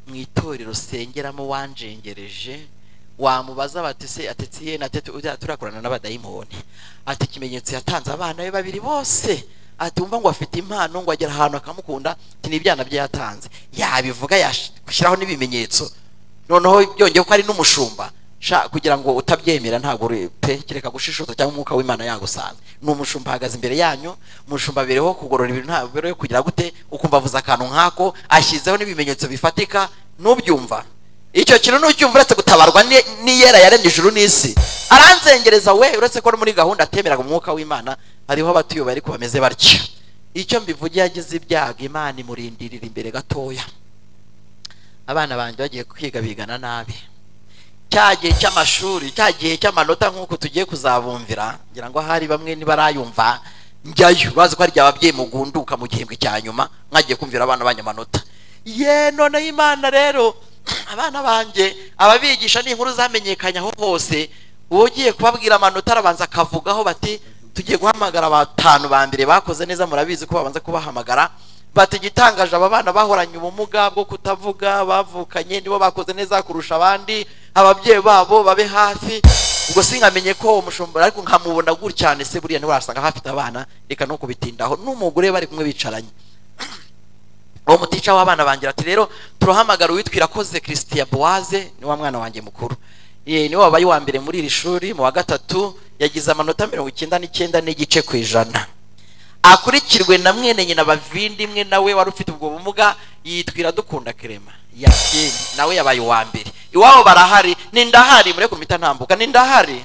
mu itorero sengeramo wanjengereje wamubaza bati se atetse ye na tete ujya turakorana n'abadayimoni ati ikimenyetso yatanze abana be babiri bose ati wumva ngo afite impano ngo agera ahantu akamukunda ati ni ibyana bye yatanze yabivuga yashyiraho n'ibimenyetso noneho byongeye ko ari n'umushumba sha kugira ngo utabyemera ntabwo uri pe kereka gushishoza cyangwa umwuka w'imana yagusanze ni umushumba ahagaze imbere yanyu umushumba abereho kugorora ibintu ntabwo abereho kugira gute ukumva avuze akantu nk'ako ashyizeho n'ibimenyetso bifatika ntubyumva icyo kintu n'ucyumva uretse gutabarwa ni- n'iyera yaremye ijuru n'isi aranzengereza we uretse ko ari muri gahunda atemeraga umwuka w'imana hariho abatuyoboye ariko bameze batya icyo mbivugiye yagize ibyago imana imurindirira imbere gatoya abana banjye bagiye kwiga bigana nabi cya gihe cy'amashuri cya gihe cy'amanota nk'uko tugiye kuzabumvira ngira ngo ahari bamwe ntibarayumva njyayo bazi ko hari igihe ababyeyi mugunduka mu gihembwe cya nyuma mwagiye kumvira abana banyu amanota ye noneho imana rero abana banjye ababigisha ni inkuru zamenyekanye aho hose ugiye kubabwira amanota arabanza akavugaho bati tugiye guhamagara batanu ba mbere bakoze neza murabizi ko babanza kubahamagara bati igitangaje aba bana bahoranye ubumuga bwo kutavuga bavukanye nibo bakoze neza kurusha abandi ababyeyi babo babe hafi ubwo sinkamenye ko uwo mushumba ariko nkamubona gutyane se buriya niwe wasanga hafite abana reka no kubitindaho n'umugore bari kumwe bicaranye uwo mutica w'abana bangira ati rero turahamagara uwitwa irakoze christian boise ni wa mwana wanjye mukuru ye niwe wabaye uwa mbere muri iri shuri mu wa gatatu yagize amanota mirongo icyenda n'icyenda n'igice ku ijana akurikirwe na mwene nyina bavindimwe nawe wari ufite ubwo bumuga yitwira dukunda kerema yakindi nawe yabaye uwa mbere iwabo barahari ni ndahari mureke mpita ntambuka ni ndahari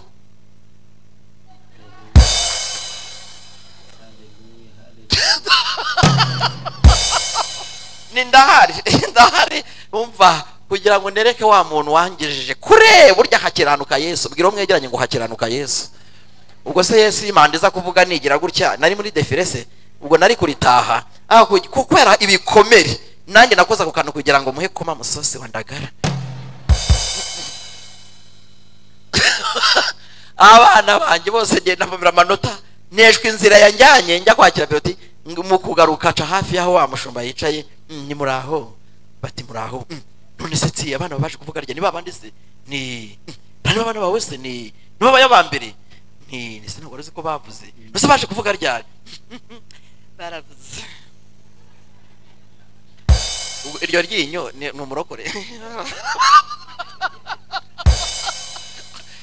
ni ndahari ndahari umva kugira ngo nereke wa muntu wangejeje kure burya hakiranuka yesu mbwira uwo mwegeranye ngo hakiranuka yesu ubwo se yesu imanda iza kuvuga nigira gutya nari muri defile se ubwo nari kuritaha Ah, ku- kubera ibikomere nanjye nakoze ako kantu kugira ngo muhe koma musosi wa ndagara abana banjye bose ngenda mbabwira amanota neshwa inzira yanjyanye njya kwakira piloti mu kugaruka ca hafi y'aho wa mushumba yicaye "Mm, ni muri aho bati muri aho "Mm, none se tsi abana baje kuvuga rya ni babandi se ni "Mm, nta ni abana bawe se ni ni babaye aba mbere ni ni se ntabwo wari uzi ko bavuze mbese baje kuvuga ryari baravuze Ubwo iryo ryinyo ni ni umurokore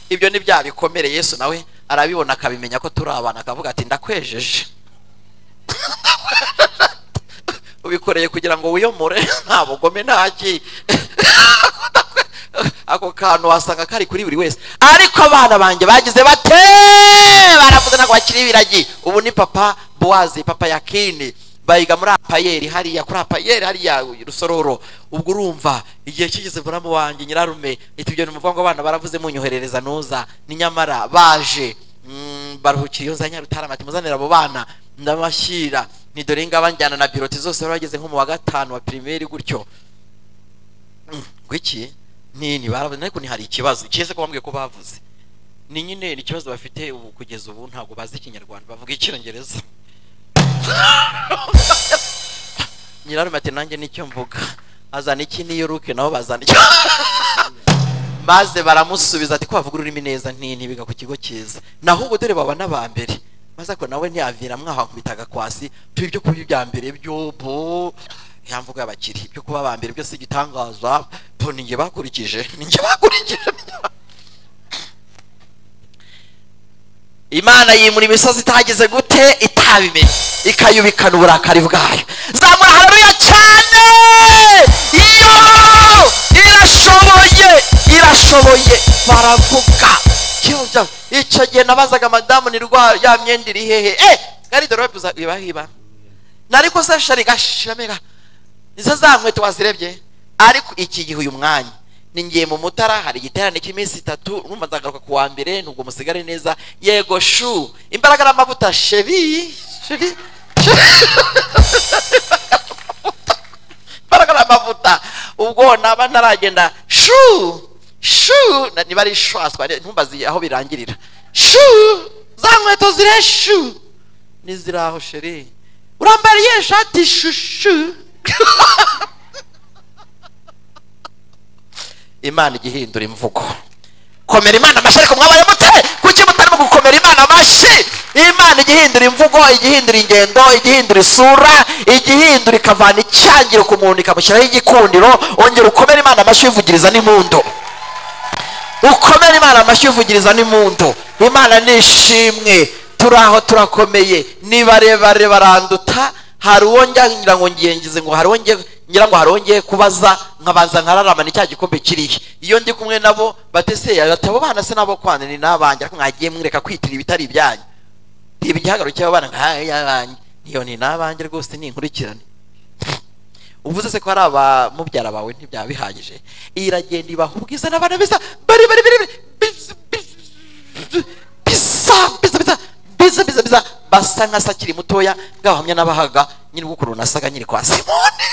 ibyo ni bya bikomere yesu nawe arabibona akabimenya ko turi abana akavuga ati ndakwejeje ubikoreye kugira ngo wiyomore nta bugome nta ki ako kantu wasanga kari kuri buri wese ariko abana banjye bagize bate baravuze ntabwo bakiri ibiragi ubu ni papa buwazi papa yakini bayiga muri apayeri hariya kuri apayeri hariya rusororo ubwo urumva igihe kigeze buramu wanjye nyirarume iti ibyo ni umuvuga ngo abana baravuze munyoherereza nuza ni nyamara baje Mm, baruhukira iyo za nyarutarama ati muzanire abo bana ndabashyira ni dore ngaba njyana na biroti zose bari bageze nko mu wa gatanu wa pirimeri gutyo Mm, gwiki nini baravuze ariko ntihari ikibazo kize ko bambwiye ko bavuze ni nyine ni ikibazo bafite ubu kugeza ubu ntabwo bazi ikinyarwanda bavuga icyongereza nyirarume ati nanjye nicyo mvuga azana iki niyuruke nabo bazana icyo maze baramusubiza ati ko bavuga ururimi neza ntini biga ku kigo cyiza naho ubu dore baba n'aba mbere maze ako nawe ntiyavira mwahakubita agakwasi tuba ibyo kuba ibya mbere by'ubu ya mvugo y'abakiri ibyo kuba aba mbere byose igitangaza bo ni njye bakurikije ni njye bakurikije ni njye ba- imana yimura imisozi itahageze gute itabimenye ikayubikana uburakari bwayo zamura hararuya cyane iyo irashoboye irashoboye baravuga Kiyoja, icyo gihe nabazaga madamu ni rwa ya myenda iri hehe eh gari dore babuza ibahiba nariko se shari gashiramega nizo za nkweto wazirebye ariko iki gihe uyu mwanya ni ngiye mu mutara hari igiterane cy'iminsi itatu urumva nzagaruka ku wa mbere nubwo musigare neza yego shu imbaraga n'amavuta shebi shebi imbaraga n'amavuta ubwo naba ntaragenda shu shu na- niba ari shwaswa ntumbazi aho birangirira shu za nkweto zire shu niziraho sheri urambariye shati shushu imana igihindura imvugo komera imana amashyi ariko mwabaye mute kuki mutarimo gukomera imana amashyi imana igihindura imvugo igihindura ingendo igihindura isura igihindura ikavana icyangiro ku muntu ikamushyiraho igikundiro ongera ukomere imana amashyi uyivugiriza n'impundu ukomere imana amashyi uvugiriza n'impundu imana ni ishimwe turaho turakomeye ni barebare baranduta hari uwo njya ngira ngo ngiye ngize ngo hari uwo ngiye ngira ngo hari uwo ngiye kubaza nkabanza nkararamana icya gikombe kirihe iyo ndi kumwe nabo bateseye bati abo bana se nabo kwana ni n'abanjye ariko mwagiye mwireka kwitira ibitari ibyanyu reba igihagararo cy'abana nk'ay'abanjye niyo ni n'abanjye rwose ni inkurikirane uvuze se ko hari abamubyara bawe ntibyaba bihagije iragenda ibaha ubwiza n'abana beza bari bari bari bari biza biza biza biza biza biza biza basa nka se akiri mutoya bwahamya n'abahaga nyiri gukuru nasaga nyiri kwa simoni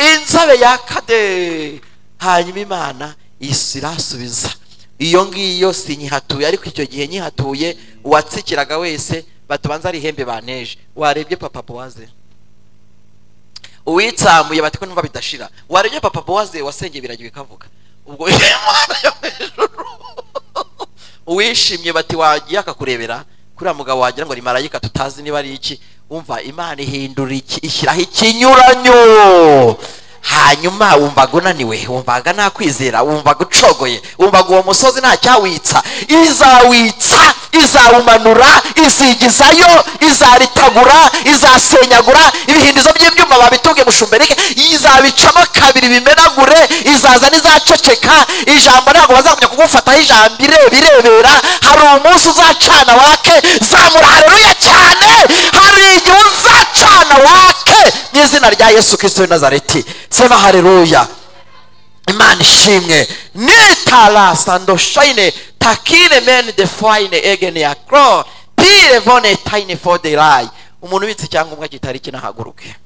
inzobe yakade hanyuma imana isi irasubiza iyo ngiyo sinyihatuye ariko icyo gihe nyihatuye uwatsikiraga wese batubanza ari ihembe baneje warebye papa bowaze uwitsamuye bati ko numva bidashira warenya papa bowaze wasengeye biragiwe kavuga ubwo Imana yo mu ijuru. uwishimye bati wagiye akakurebera kuriya mugabo wagira ngo ni marayika tutazi niba ari iki wumva imana ihindura iki ishyiraho ikinyuranyo hanyuma wumvaga unaniwe wumvaga nta kwizera wumvaga ucogoye wumvaga uwo musozi nta cyawitsa izawitsa izawumanura izigizayo izaritagura izasenyagura ibihindizo by'ibyuma babitunge mushumberike izabicamo kabiri bimenagure izaza n'izaceceka ijambo ntabwo bazagumya kugufataho ijambo ire- birebera hari umunsi uzacana wake zamura hareruya cyane hari igihe uzacana wake mu izina rya yesu kirisito w'i nazareti sema hareruya imana ishimwe nitarasando shayine takire meni defayine egeni ya koro pire vone tayine fode rayi umuntu ubitse icyangombwa kitari iki nahaguruke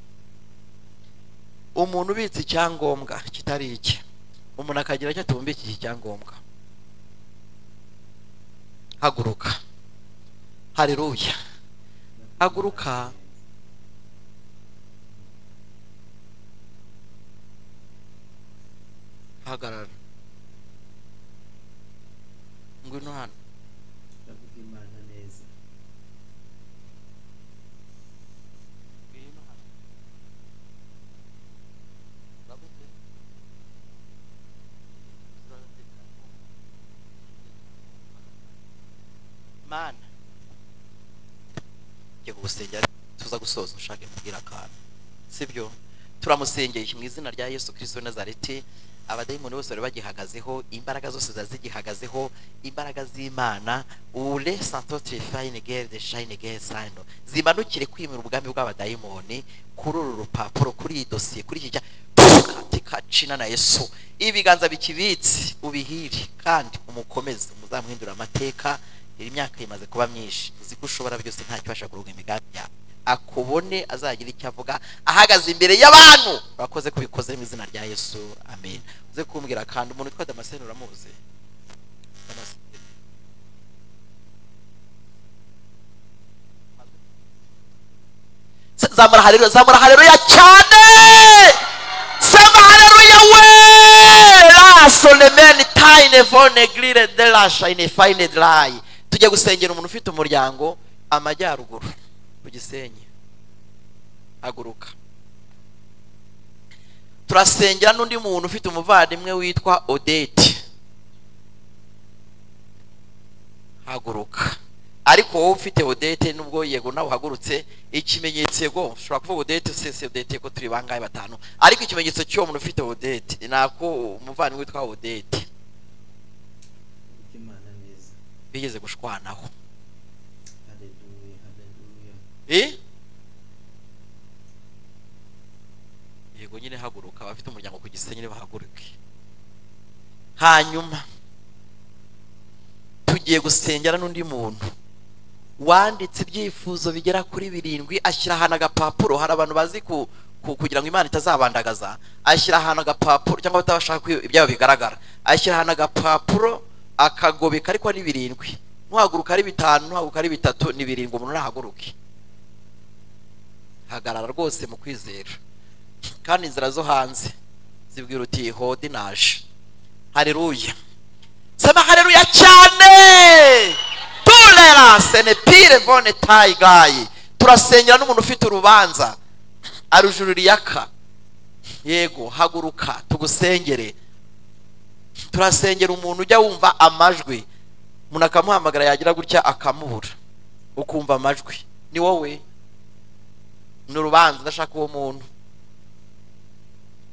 umuntu ubitse icyangombwa kitari iki umuntu akagira icyo atumva iki cyangombwa haguruka hareruya haguruka hagarara ngwino hano ndavuga imana neza ngwino hano Ndagutuye. mana njye kugusengera tuza gusoza ushake kubwira akantu sibyo turamusengeye mu izina rya yesu kirisito w'i nazareti abadayimoni bose bari bagihagazeho imbaraga zose zari zigihagazeho imbaraga z'imana ure santo tirifayine gere de shayine gere sando zimanukire kwimura ubwami bw'abadayimoni kuri uru rupapuro kuri iyi dosiye kuri iki cya katika cina na yesu ibiganza bikibitse ubihire kandi umukomeze muzamuhindura amateka iri myaka imaze kuba myinshi uzi ko ushobora byose ntacyo ubasha kuruga imigambi yawe akubone azagira icyo avuga ahagaze imbere y'abantu urakoze ko ubikoze mu izina rya yesu amen uze kumbwira kandi umuntu witwa damascene uramuzi Damascene. Se- zamura haleluya zamura haleluya cyane sema haleluya we rasonemeni tayine vone girire derashayine fayine derayi tujya gusengera umuntu ufite umuryango amajyaruguru ku gisenyi haguruka turasengera n'undi muntu ufite umuvandimwe witwa odeti haguruka ariko wowe ufite odete nubwo yego nawe uhagurutse ikimenyetso yego ushobora kuvuga odete usese odete ko turi bangahe batanu ariko ikimenyetso cy'uwo muntu ufite odete ni ako umuvandimwe witwa odete ndavuga imana neza bigeze gushwanaho haleluya haleluya Eh? yego nyine haguruka abafite umuryango ku gisenyi nibahaguruke hanyuma tugiye gusengera n'undi muntu wanditse ibyifuzo bigera kuri birindwi ashyira ahantu agapapuro hari abantu bazi ku, ku, kugira ngo imana itazabandagaza ashyira ahantu agapapuro cyangwa batabashaka ko ibyabo bigaragara ashyira ahantu agapapuro akagobeka ariko ni birindwi nuhaguruka ari bitanu nuhaguruka ari bitatu ni birindwi umuntu nahaguruke hagarara rwose mu kwizera kandi inzira zo hanze zibwira uti hodi naje hareruya sema hareruya cyane tolerance ne pire vone tayi gayi turasengera n'umuntu ufite urubanza arujuririyaka yego haguruka tugusengere turasengera umuntu ujya wumva amajwi umuntu akamuhamagara yagira gutya akamubura ukumva amajwi ni wowe ni urubanza udashaka uwo muntu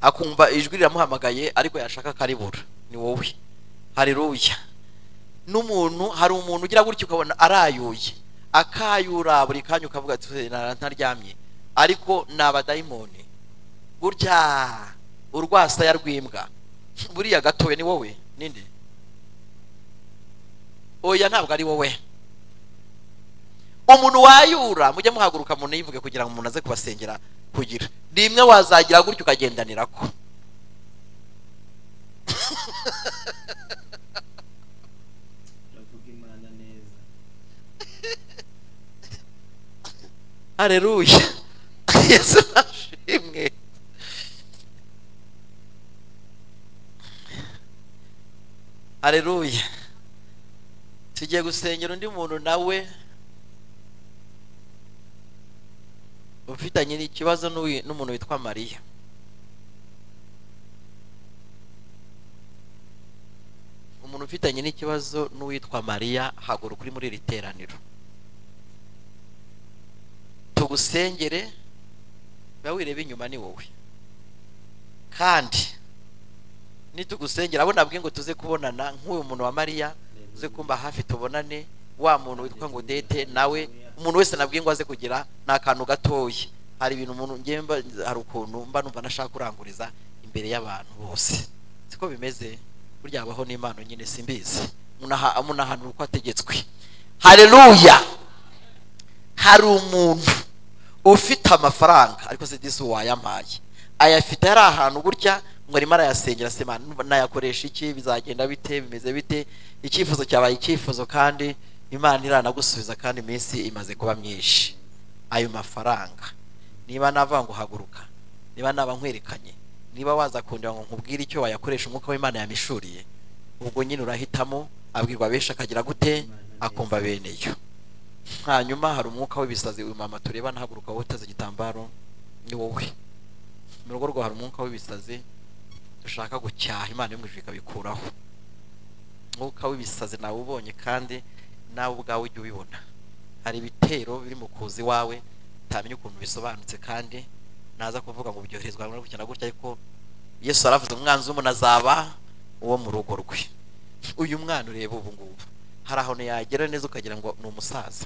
akumva ijwi riramuhamagaye ariko yashaka akaribura ni wowe hareruya n'umuntu hari umuntu ugira gutya ukabona arayuye akayura buri kanya ukavuga ati "Hey, nara- ntaryamye ariko ni abadayimoni gutya urwasaya rw'imbwa buriya gatoya ni wowe ninde oya ntabwo ari wowe umuntu wayura mujye muhaguruka umuntu yivuge kugira ngo umuntu aze kubasengera kugira rimwe wazagira gutya ukagendanira ko ndavuga imana neza hareruya yesu ashimwe areruya tugiye gusengera undi muntu nawe ufitanye ikibazo n'uwi- n'umuntu witwa mariya umuntu ufitanye n'ikibazo n'uwitwa mariya haguruka uri muri iri teraniro tugusengere ba wireba inyuma ni wowe kandi nitugusengera abo nabwiye ngo tuze kubonana nk'uyu muntu wa mariya uze kumba hafi tubonane wa muntu witwa ngo dete nawe umuntu wese nabwiye ngo aze kugira ni akantu gatoya hari ibintu umuntu ngiye mba hari ukuntu mba numva nashaka kuranguriza imbere y'abantu bose siko bimeze burya habaho n'impano nyine simbizi munaha munahanura uko ategetswe hareruya hari umuntu ufite amafaranga ariko se disi wayampaye ayafite ari ahantu gutya ngo arimo arayasengera se "Man, numva nayakoresha iki bizagenda bite bimeze bite icyifuzo cyabaye icyifuzo kandi imana iranagusubiza kandi iminsi imaze kuba myinshi ayo mafaranga niba nava ngo haguruka niba naba nkwerekanye niba waza kundeba ngo nkubwire icyo wayakoresha umwuka w'imana yamishuriye ubwo nyine urahitamo abwirwa benshi akagira gute akumva bene yo hanyuma hari umwuka w'ibisazi uyu mama tureba ntahaguruka woteze igitambaro ni wowe mu rugo rwawe hari umwuka w'ibisazi dushaka gucyaha imana y'umwijuru ikabikuraho umwuka w'ibisazi nawe ubonye kandi nawe ubwawe ujya ubibona hari ibitero biri mu kuza iwawe utamenya ukuntu bisobanutse kandi naza kuvuga ngo byoherezwa na gutya na gutya ariko yesu yaravuze umwanzi w'umuntu azaba uwo mu rugo rwe uyu mwana ureba ubu ngubu hari ahantu yagera neza ukagira ngo ni umusaza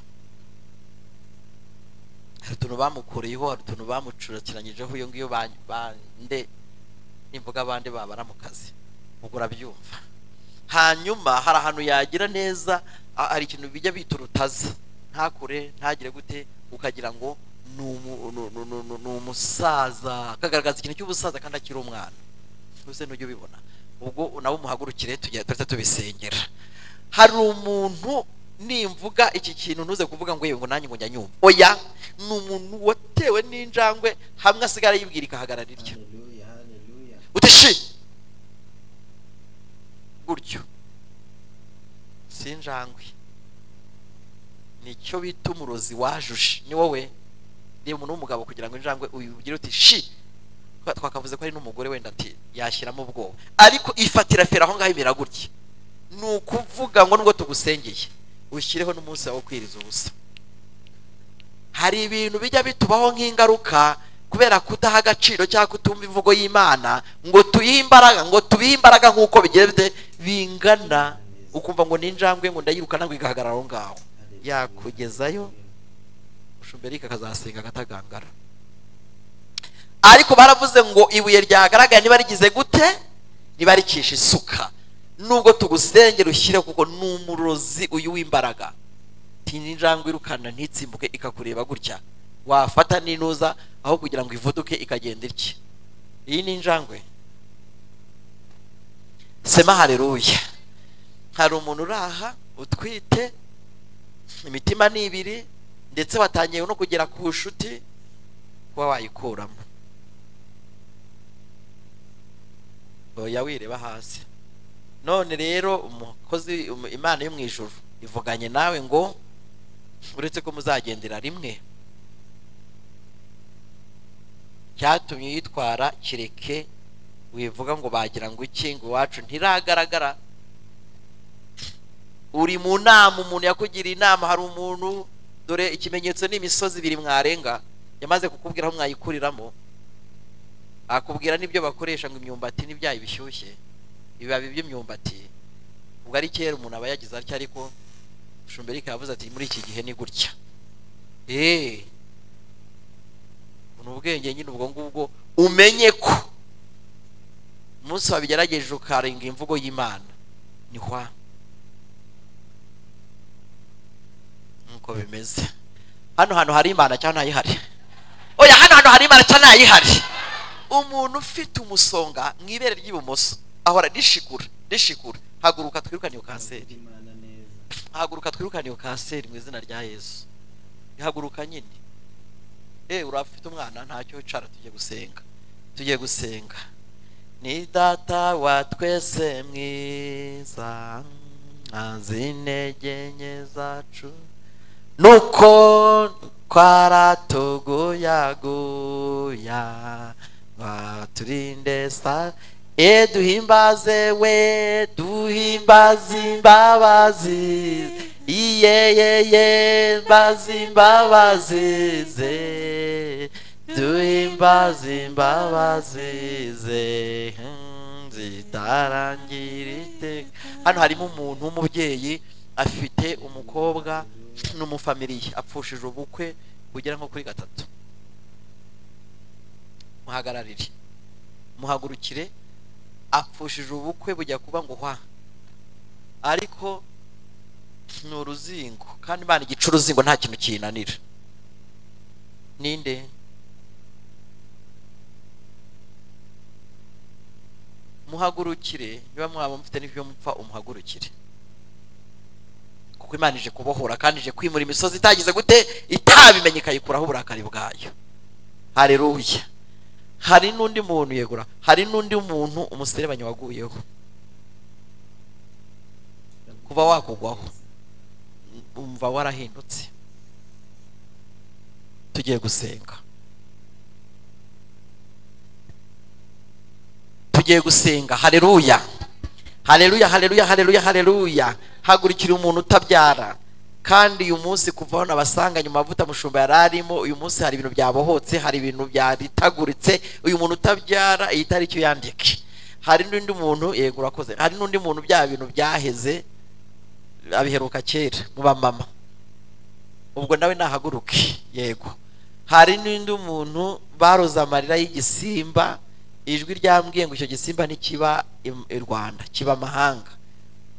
hari utuntu bamukureyeho hari utuntu bamucurakiranyijeho iyo ngiyo ba- bande nimvuga abandi babara mu kazi ubwo urabyumva hanyuma hari ahantu yagira neza a- hari ikintu bijya bita urutazi ntakure ntagire gute ukagira ngo ni umu- nu- nu- nu- nu- ni umusaza akagaragaza ikintu cy'ubusaza kandi akiri umwana uze nujya ubibona ubwo nabo muhagurukire tugiye turahita tubisengera hari umuntu nimvuga iki kintu ntuze kuvuga ngo yewe ngo nanjye ngo njya nyumva oya ni umuntu watewe n'injangwe hamwe asigara yibwira ikahagarara irya haleluya haleluya uti shi gutyo si injangwe nicyo bita umurozi wajuje ni wowe reba umuntu w'umugabo kugira ngo injangwe uyibwire uti shi Twa- twakavuze ko ari n'umugore wenda ati yashyiramo ubwoba ariko ifatira fera aho ngaho imera gutya ni ukuvuga ngo nubwo tugusengeye ushyireho n'umunsi wawe wo kwiriza ubusa hari ibintu bijya bitubaho nk'ingaruka kubera kudaha agaciro cyangwa kutumva imvugo y'imana ngo tuyihe imbaraga ngo tubihe imbaraga nk'uko bigiye bite- bingana ukumva ngo ni injangwe ngo ndayirukana ngo igahagarara aho ngaho haleluya. yakugezayo ushumberike akazasenga agatagangara ariko baravuze ngo ibuye ryagaragaye niba rigize gute niba ricisha isuka nubwo tugusengera ushyire kuko ni umurozi uyu w'imbaraga tinya injangwe irukana ntitsimbuke ikakureba gutya wafata n'inuza aho kugira ngo ivuduke ikagenda irye iyi ni injangwe sema hareruya hari umuntu uraha utwite imitima ni ibiri ndetse watangiye no kugera ku nshuti kuba wayikuramo oya wireba hasi none rero umukozi umu- imana yo mu ijuru ivuganye nawe ngo uretse ko muzagendera rimwe cyatumye yitwara kireke wivuga ngo bagira ngo iki ngo iwacu ntiragaragara uri mu nama umuntu yakugiriye inama hari umuntu dore ikimenyetso ni imisozi ibiri mwarenga yamaze kukubwira aho mwayikuriramo akubwira n'ibyo bakoresha ngo imyumbati n'ibyayi bishyushye ibibabi by'imyumbati ubwo ari kera umuntu aba yagize atya ariko shumberike yavuze ati muri iki gihe ni gutya eee ni ubwenge nyine ubwo ngubwo umenye ko umunsi wabigerageje ukarenga imvugo y'imana ni hwa nk'uko bimeze hano hantu hari imana cyangwa ntayihari oya hano hantu hari imana cyangwa ntayihari umuntu ufite umusonga mu ibere ry'ibumoso ahora rishikura rishikura haguruka twirukane iyo kanseri Ndavuga imana neza haguruka twirukane iyo kanseri mu izina rya yesu ihaguruka nyine eh urafite umwana ntacyo wicara tujye gusenga tujye gusenga ni data wa twese mwiza nkanze intege nke zacu nuko twaratuguyaguya baturinde sa e duhimbaze we duhimbaze imbabazi iyeyeye mbaze imbabazi ze duhimbaze imbabazi ze hmm, zitarangira iteka hano harimo umuntu w'umubyeyi afite umukobwa n'umufamiliye apfushije ubukwe bugera nko kuri gatatu muhagararire muhagurukire apfushije ubukwe bujya kuba ngo hwa ariko ni uruzingo kandi imana igica uruzingo nta kintu kiyinanira ninde muhagurukire niba mwaba mufite n'ibyo mupfa umuhagurukire kuko imana ije kubohora kandi ije kwimura imisozi itagize gute itabimenye ikayikuraho uburakari bwayo hareruya hari n'undi muntu yegura hari n'undi muntu umuserebanyi waguyeho kuba wakugwaho umva warahindutse tugiye gusenga tugiye gusenga hareruya hareruya hareruya hareruya hareruya hagurikira umuntu utabyara kandi uyu munsi kuva aho nabasanganye mu mavuta mushumba yari arimo uyu munsi hari ibintu byabohotse hari ibintu byaritaguritse uyu muntu utabyara iyi tariki uyandike hari n'undi muntu yego urakoze hari n'undi muntu bya bintu byaheze abiheruka kera mu bamama ubwo nawe nahaguruke yego hari n'undi muntu baroze amarira y'igisimba ijwi ryambwiye ngo icyo gisimba ntikiba im- i rwanda kiba amahanga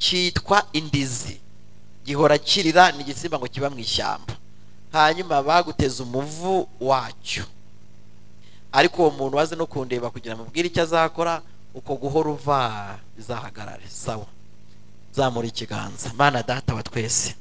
cyitwa indizi gihora kirira ni igisimba ngo kiba mu ishyamba hanyuma baguteza umuvu wacyo ariko uwo muntu waze no kundeba kugira ngo amubwire icyo azakora uko guhora uva bizahagarare sawa zamura ikiganza mana data wa twese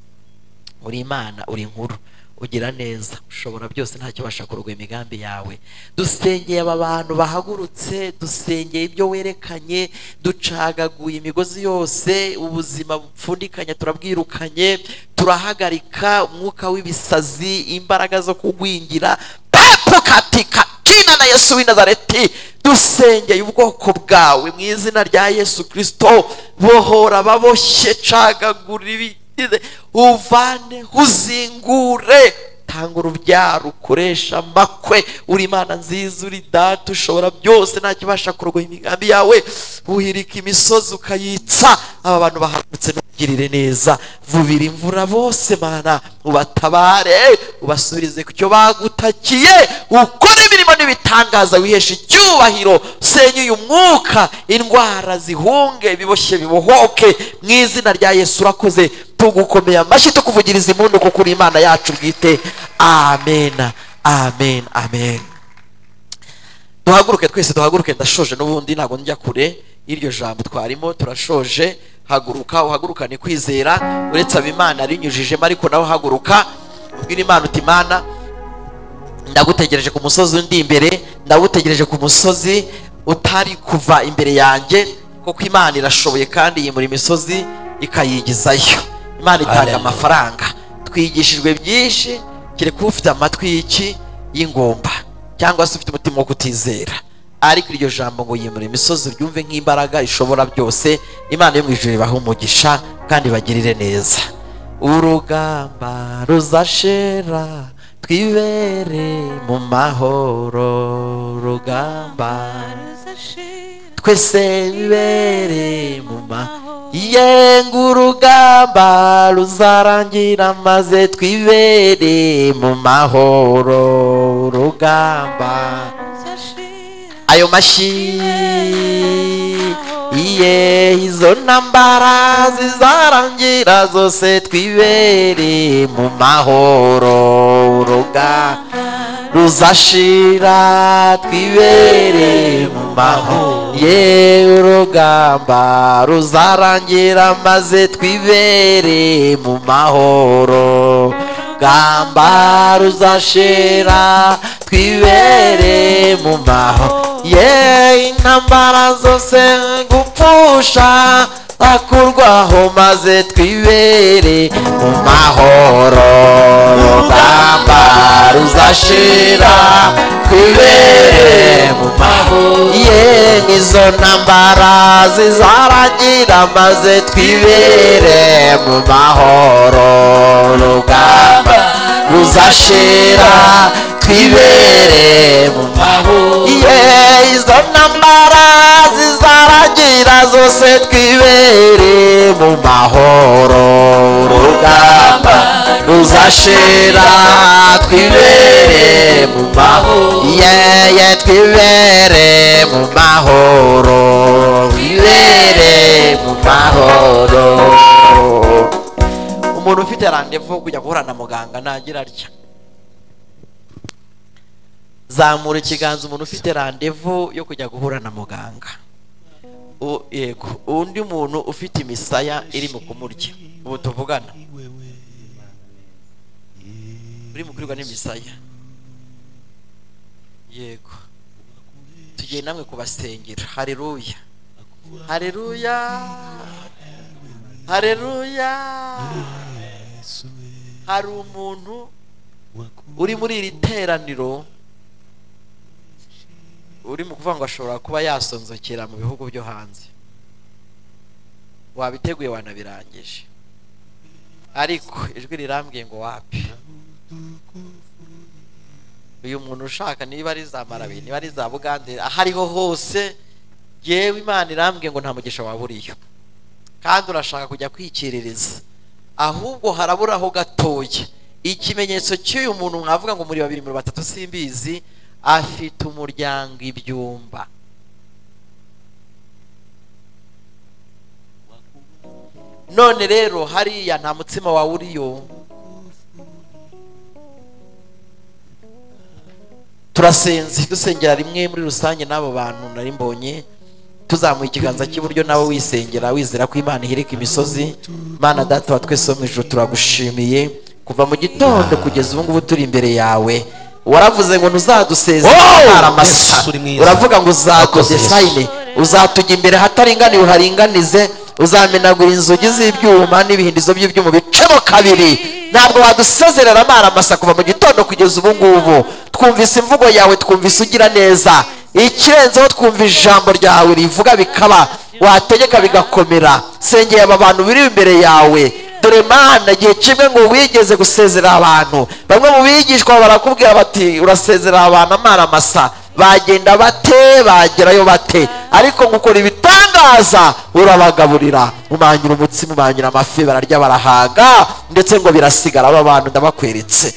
uri imana uri inkuru ugira neza ushobora byose ntacyo ubasha kurugwa imigambi yawe dusengeye aba bantu bahagurutse dusengeye ibyo werekanye ducagaguye imigozi yose ubuzima bupfundikanya turabwirukanye turahagarika umwuka w'ibisazi imbaraga zo kugwingira pepukatika jina na yesu w'i nazareti dusengeye ubwoko bwawe mu izina rya yesu kirisito bohora ababoshye cagagura ibigize uvane uzingure tanga urubyaro ukoresha amakwe uri imana nziza uri data ushobora byose nta kibasha kurogoya imigambi yawe uhirika imisozi ukayitsa aba bantu bahagurutse ntugirire neza vubira imvura bose mana ubatabare ubasubirize ku cyo bagutakiye ukore imirimo n'ibitangaza wihesha icyubahiro senya uyu mwuka indwara zihunge biboshye bibohoke mu izina rya yesu urakoze tugukomeye amashyi tukuvugiriza impundu kuko uri imana yacu bwite amen amen amen duhaguruke twese duhaguruke ndashoje n'ubundi ntabwo njya kure y'iryo jambo twarimo turashoje haguruka uhagurukane kwizera uretse abimana rinyujijemo ariko nawe haguruka ubwira imana uti imana ndagutegereje ku musozi undi imbere ndagutegereje ku musozi utari kuva imbere yanjye kuko imana irashoboye kandi yimura imisozi ikayigizayo imana itanga Hallelujah. amafaranga twigishijwe byinshi kereka ufite amatwi y'iki y'ingumba cyangwa se ufite umutima wo kutizera ariko iryo jambo ngo yimura imisozi ryumve nk'imbaraga ishobora byose imana yo mu ijuru ibahe umugisha kandi bagirire neza urugamba ruzashera twibere mu mahoro urugamba twese bibere mu ma yenga urugamba ruzarangira maze twibere mu mahoro urugamba ayo mashyi iye izo ntambara zizarangira zose twibere mu mahoro urugamba ruzashira twibere mu mahoro ye urugamba ruzarangira maze twibere mu mahoro urugamba ruzashira twibere mu maho ye intambara zose gupfusha akurwaho maze twibere mu mahoro urugamba ruzashira twibere mu mahoro ye nizo ntambara zizaragira maze twibere mu mahoro urugamba ruzashira twibere mu mahoro ye izo ntambara zizaragira zose twibere mu mahoro urugamba ruzashira twibere mu mahoro yeye twibere mu mahoro twibere mu mahoro umuntu ufite randevu kujya guhura na muganga nagira atya zamura ikiganza umuntu ufite randevu yo kujya guhura na muganga U- yego undi muntu ufite imisaya iri mu kumurya ubu tuvugana uri mu kuribwa n'imisaya yego tugiye namwe kubasengera hareruya hareruya hareruya hari umuntu uri muri iri teraniro uri mu kuvuga ngo ashobora kuba yasonzokera mu bihugu byo hanze wabiteguye wanabirangije ariko ijwi rirambwiye ngo wapi uyu muntu ushaka niba ari za marabi niba ari za bugande aho ariho hose yewe imana irambwiye ngo nta mugisha waba uriyo kandi urashaka kujya kwikiririza ahubwo haraburaho gatoya ikimenyetso cy'uyu muntu mwavuga ngo muri babiri muri batatu simbizi afite umuryango ibyumba none rero hariya nta mutsima wawe uriyo turasenze dusengera rimwe muri rusange n'abo bantu nari mbonye tuzamuye ikiganza cy'iburyo nawe wisengera wizera ko imana ihereka imisozi mana data wa twese wo mu ijoro turagushimiye kuva mu gitondo kugeza ubu ngubu turi imbere yawe waravuze ngo ntuzadusezere Oh! hari amasa Yesu uri mwiza. uravuga ngo Urakoze, uzakoze Yesu. fayine uzatujya imbere hataringaniye uharinganize uzamenagura inzugi z'ibyuma n'ibihindizo by'ibyuma bicemo kabiri ntabwo wadusezerera amara amasa kuva mu gitondo kugeza ubu ngubu twumvise imvugo yawe twumvise ugira neza ikirenzeho twumva ijambo ryawe rivuga bikaba wategeka bigakomera sengeye aba bantu biri imbere yawe dore mana igihe kimwe ngo wigeze gusezerera abantu bamwe mu bigishwa barakubwira bati urasezerera abantu amara masa bagenda bate bagerayo bate ariko ngo ukora ibitangaza urabagaburira umangira umutsima umangira amafi bararya barahaga ndetse ngo birasigara aba bantu ndabakweretse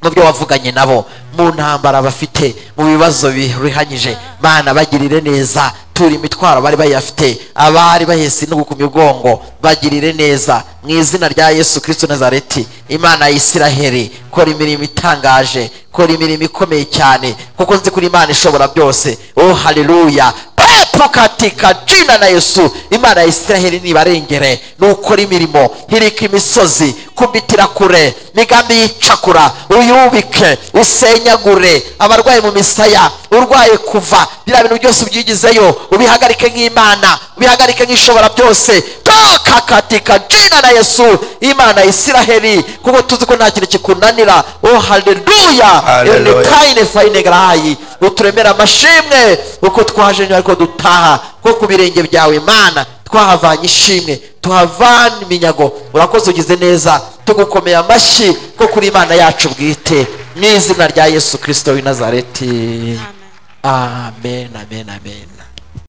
mu byo wavuganye nabo mu ntambara bafite mu bibazo birihanyije mana bagirire neza tura imitwaro bari bayafite abari bahese intugu ku migongo bagirire neza mu izina rya yesu kirisito nazareti imana ya isiraheli kora imirimo itangaje kora imirimo ikomeye cyane kuko nzi kuri imana ishobora byose oh haleluya pepo katika jina na yesu imana ya isiraheli nibarengere nukora imirimo hirika imisozi kumbitira kure migambi y'icakura uyubike usenyagure abarwaye mu misaya urwaye kuva biriya bintu byose ubyigizeyo ubihagarike nk'imana ubihagarike nk'ishobora byose toka katika jina na yesu imana ya isiraheli kuko tuzi ko nta kintu kikunanira oh haleluya Haleluya. fayine fayine garayi uturemera amashimwe uko twaje nyuma ariko dutaha ko ku birenge byawe mana twahavanye ishimwe tuhavana iminyago urakoze ugize neza tugukomeye amashyi ko kuri imana yacu bwite mu izina rya yesu kirisito w'i nazareti amen amen amen